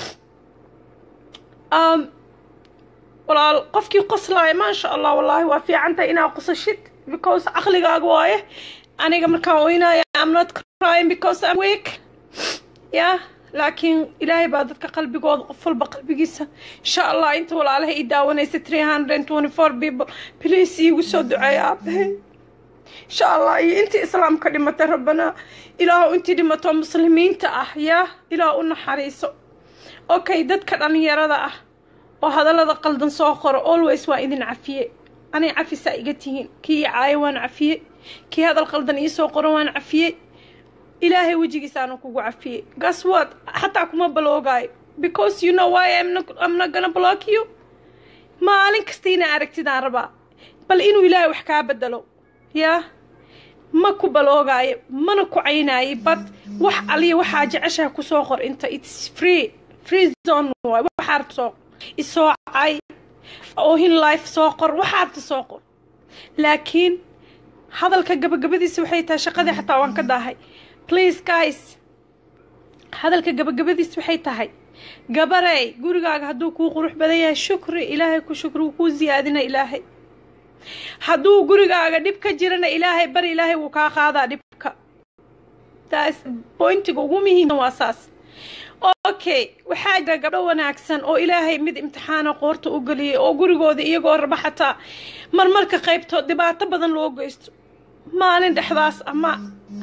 um walaal qofkii qoslaaya maasha allah wallaahi waa fiican tahay inaa qosashid because caqligaaga waaye aniga markaan oynaya am not crying because I'm weak yeah laakiin ilaahay baa dadka qalbigooda qof walba qalbigiisa insha allah inta walaalaha ii daawanaysa three hundred twenty four people please iigu soo duceeya aabahay insha allah iyo intii islaamka dhimatay rabbana ilaahu intii dhimato muslimiinta ah yaa ilaah u naxariiso okay dadka dhalinyarada ah oo hadallada qaldan soo qoro always waa idin cafiye anay cafisaa iga tihiin kii caayo waan cafiye kii hadal qaldan iisoo qoro waan cafiye ilaahay wejigiisaana kugu cafiyey gas what xataa kuma baloogaayo because you know why I'm not, I'm not gonna block you maalin kasta inaa aragtidaan rabaa bal inuu ilaahay wax kaa bedelo yaa ma ku baloogaayo mana ku caynaayo but wax aliya waxaa jeceshaha kusoo qor inta its free free zone waay waxaa rabta soo isoo cay oohin life soo qor waxaa rabta soo qor laakiin hadalka gabagabadiisa waxay tahay shaqadii xataa waan ka daahay please guys hadalka gabagabadiis waxay tahay gabarey gurigaaga hadduu kuu qurux badan yahay shukri ilaahay ku shukri wuu kuu siyaadina ilaahay hadduu gurigaaga dhib ka jirana ilaahay bari ilaahay wuu kaa qaadaa dhibka taas bointiga ugu muhiimsan waa saas okay waxaa jira gabdho wanaagsan oo ilaahay mid imtixaana qoorta u geliyay oo gurigooda iyagoo raba xataa marmarka qaybtood dhibaato badan loo geysto maalin dhexdaas ama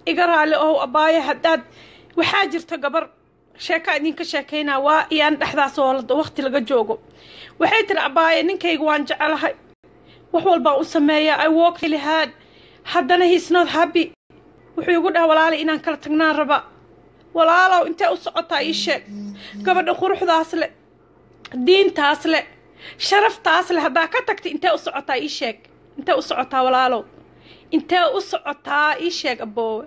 iga raali ow abaayo haddaad waxaa jirta gabar sheekaa idinka sheekaynaa waa iyaan dhexdaas oo waqti laga joogo waxay tiri abaayo ninkayga waan jecelahay wax walbaan u sameeyaa i walk really hard haddana he's not happy wuxuu igu dhaha walaali inaan kala tagnaan raba walaalow intee u socotaa ii sheeg gabadha quruxdaas le diintaas le sharaftaas le haddaa ka tagta intee u socotaa ii sheeg intee u socotaa walaalow intee u socotaa ii sheeg aboowe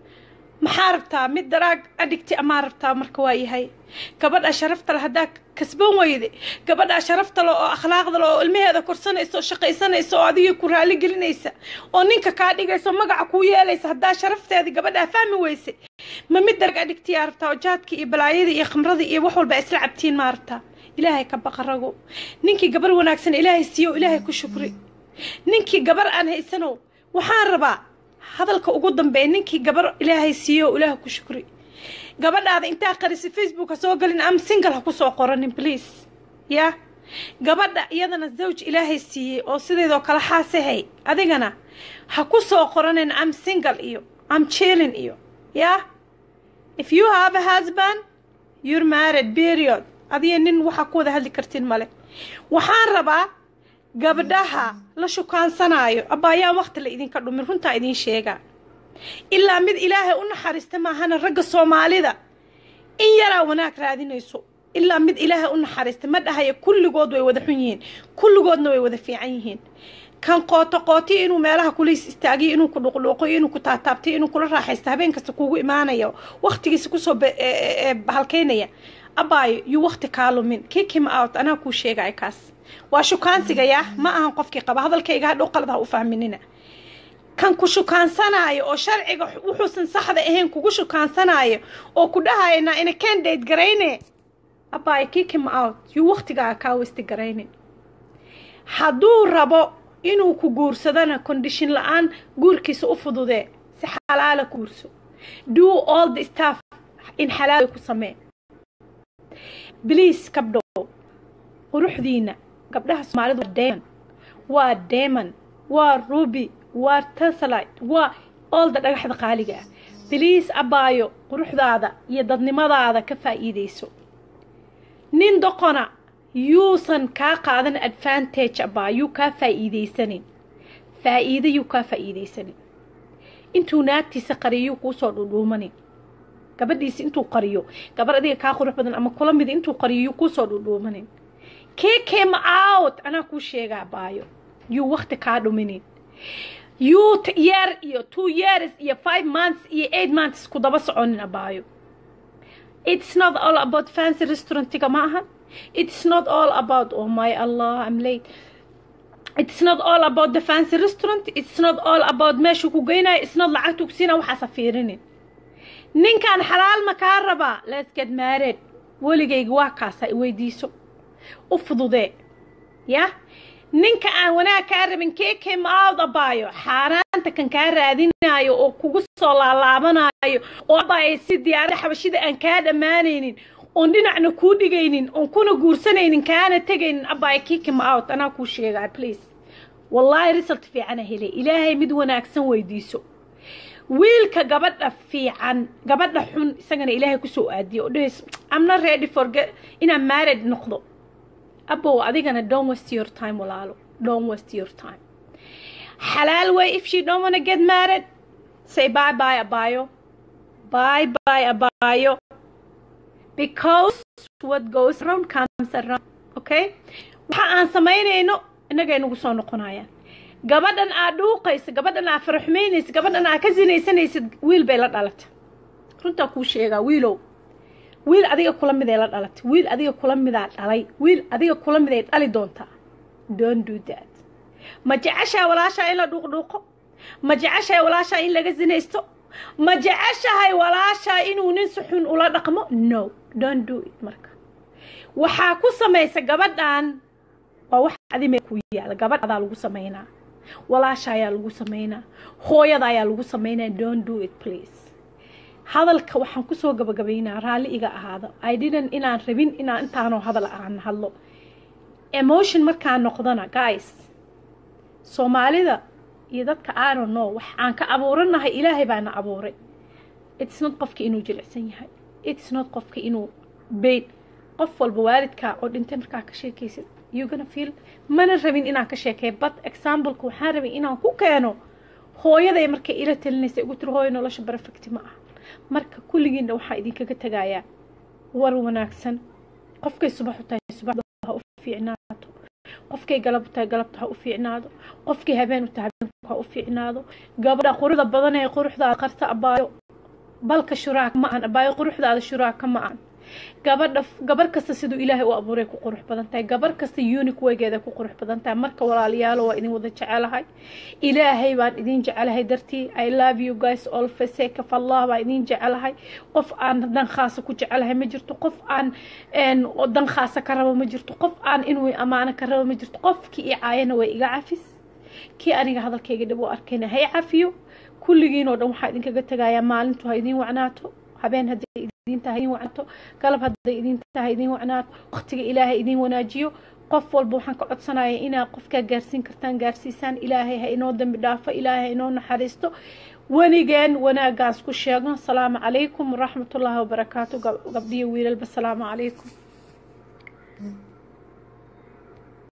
maxaa rabtaa mid daraag adhigti amaa rabtaa marka waa yahay gabadha sharafta le haddaa kasban weyde gabadhaa sharafta le oo akhlaaqda le oo ilmaheeda korsanaysa oo shaqaysanaysa oo adigii ku raali gelinaysa oo ninka kaa dhigaysa oo magaca kuu yeelaysa haddaa sharafteedii gabadhaa fahmi weyse ma mid daraag adhigtiyaa rabtaa oo jaadkii iyo balaayadii iyo khamradii iyo wax walba isla cabtiin maa rabtaa ilaahay ka baqarago ninkii gabar wanaagsan ilaahay siiyo ilaahay ku shukri ninkii gabar aan haysanow waxaan rabaa hadalka ugu dambeeya ninkii gabar ilaahay siiyo ilaah ku shukri gabadhaada intaa qarisa facebook ha soo galin am single ha kusoo qoranin please ya gabadha iyadana zawj ilaahay siiyey oo sideedoo kale xaasahay adigana ha ku soo qoranin am single iyo am chilling iyo ya if you have a husband you're married period adiga nin waxaa ku wada hadli kartin male waxaan rabaa gabdhaha la shukaansanaayo abbaayaan waqti la idinka dhumin runtaa idiin sheegaa ilaa mid ilaahay u naxariista maahana ragga soomaalida in yaraa wanaag raadinayso ilaa mid ilaahay u naxariista ma dhahaya kulligood way wada xun yihiin kulligoodna way wada fiican yihiin kan qooto qootiyo inuu meelaha kuliis istaagiyo inuu ku dhuqdhuuqayo inuu ku taataabtayo inuu kula raaxaysta habeen kasta kuugu imaanayo waqtigiisa kusoo halkaynaya abaayo yuu waqti kaa lumin kick him out anaa kuu sheegaya kaas waa shukaansigaya ma ahan qofkii qaba hadalkayga hadhow qalad ha u fahminina kan ku shukaansanaayo oo sharciga wuxuusan saxda ahayn kugu shukaansanaayo oo ku dhahayna ina candidate garayne abaayo kick him out yuu waqtigaaga kaa westi garaynin hadduu rabo inuu ku guursadana condition la-aan guurkiisa u fududee si xalaala ku guurso do all the staff in xalaal ku samee bliis kabdhow quruxdiina gabdhaha soomaalidu waa demon waa demon waa ruby waa tasalite waa olda dhagaxda qaaliga ah bliis abaayo quruxdaada iyo dadnimadaada ka faa'iidayso nin doqona yuusan kaa qaadan advantage abaa yuu kaa faa'iidaysanin faa'iida yuu kaa faa'iidaysanin intuu naagtiisa qariyo yuu kuusoo dhudhuumanin gabadhiisi intuu qariyo gabar adiga kaa qurux badan ama kula mid intuu qariyo yuu kuusoo dhudhuumanin kee came out anaa kuu sheegaa baayo yuu wakti kaa dhuminin yuu year iyo two years iyo five months iyo eight months ku daba soconin abaayo it's not all about fancy restaurantiga ma aha it's not all about oh my allah i'm late it's not all about the fancy restaurant it's not all about meeshu ku geynayo it's not lacagtu ku siina waxaasa fiirinin ninkan xalaal ma kaa rabaa let's get married weligayga waa kaasa weydiiso u fududee ya ninka aan wanaag kaa rabin kee came out abaayo xaaraanta kan kaa raadinayo oo kugu soo laalaabanayo oo abaayo si diyaarada xabashida aan kaa dhammaanaynin oon dhinacna kuu dhigaynin oon kuna guursanaynin kaana tegaynin abaayo kii came out anaa kuu sheegaa please wallaahi result fiicana helay ilaahay mid wanaagsan weydiiso wiilka gabadha fiican gabadha xun isagana ilaahay kusoo aadiyo oo dhahayso amna ready for inaan married noqdo abow adigana don't waste your time walaalo don't waste your time xalaal way if she don't wanna get married say bye bye abayo bye bye abayo because what goes around comes around okay waxa aan samaynayno innagay nagu soo noqonayaan gabadhan aad dhuuqaysa gabadhan aad faraxumaynaysa gabadhan aad ka sinaysanaysid wiil bay la dhalata runtaa kuu sheegaa wiilow wiil adiga kula miday la dhalatay wiil adiga kula midaa dhalay wiil adiga kula miday dhali doontaa don't do that ma jeceshahay walaashaa in la dhuuqdhuuqo ma jeceshahay walaashaa in laga sinaysto ma jeceshahay walaashaa inuu nin si xun ula dhaqmo no don't do it marka waxaa ku samaysa gabadhan waa wax adime ku yaala gabadh adaa lagu samaynaa walaasha ayaa lagu samaynaa hooyada ayaa lagu samaynaa don't do it please hadalka waxaan kusoo gabagabaynaa raalli iga ahaado i didn't inaan rabin inaan intaanoo hadal aan hadlo emotion markaan noqdana guys soomaalida iyo dadka aano no wax aan ka abuuranahay ilaahay baana abuuray it's not qofka inuu jilicsan yahay it's not qofka inuu bayn qof walba waalidkaa oo dhintay markaa ka sheekaysid you gonna feel mana rabin inaan ka sheekeeyo but exampleka waxaan rabin inaan ku keeno hooyaday markay ila talinaysa igu tiri hooyo nolosha perfecti ma aha marka kulligiinna waxaa idinkaga tegayaa war wanaagsan qofkay subax u tahay subaxda ha u fiicnaato qofkay galab u tahay galabta ha u fiicnaado qofkay habeen u tahay habeenku ha u fiicnaado gabadha quruxda badan ee quruxdaada qarta abaayo balka shuraaka ma ahan abaayo quruxdaada shuraaka ma ahan gabadha gabar kasta siduu ilaahay u abuuray ku qurux badan tahay gabar kasta unique wegeeda ku qurux badan tahay marka walaalayaalo waa idin wada jecelahay ilaahay baan idin jecelahay dartii i love you guys all for sake of allah baan idin jecelahay qof aan dan khaasa ku jecelahay ma jirto qof aan dan khaasa ka rabo ma jirto qof aan inuu amaano ka rabo ma jirto qofkii i caayana way iga cafis kii aniga hadalkayga dhib u arkayna hay cafiyo kulligiinoo dhan waxaa idinkaga tegayaa maalintu ha idin wacnaato habeen hadday idin tahay idin wacnaato galab hadday idin tahay idin wacnaato waqtiga ilaahay idin wanaajiyo qof walba waxaan ka codsanaya inaa qofkaa gaarsiin kartaan gaarsiisaan ilaahay ha inoo dambi dhaafo ilaahay ha inoo naxariisto wanigeen wanaagaas ku sheegno asalaamu calaykum waraxmatullaahi wabarakaatu gabdhiyo wiilalba asalaamu calaykum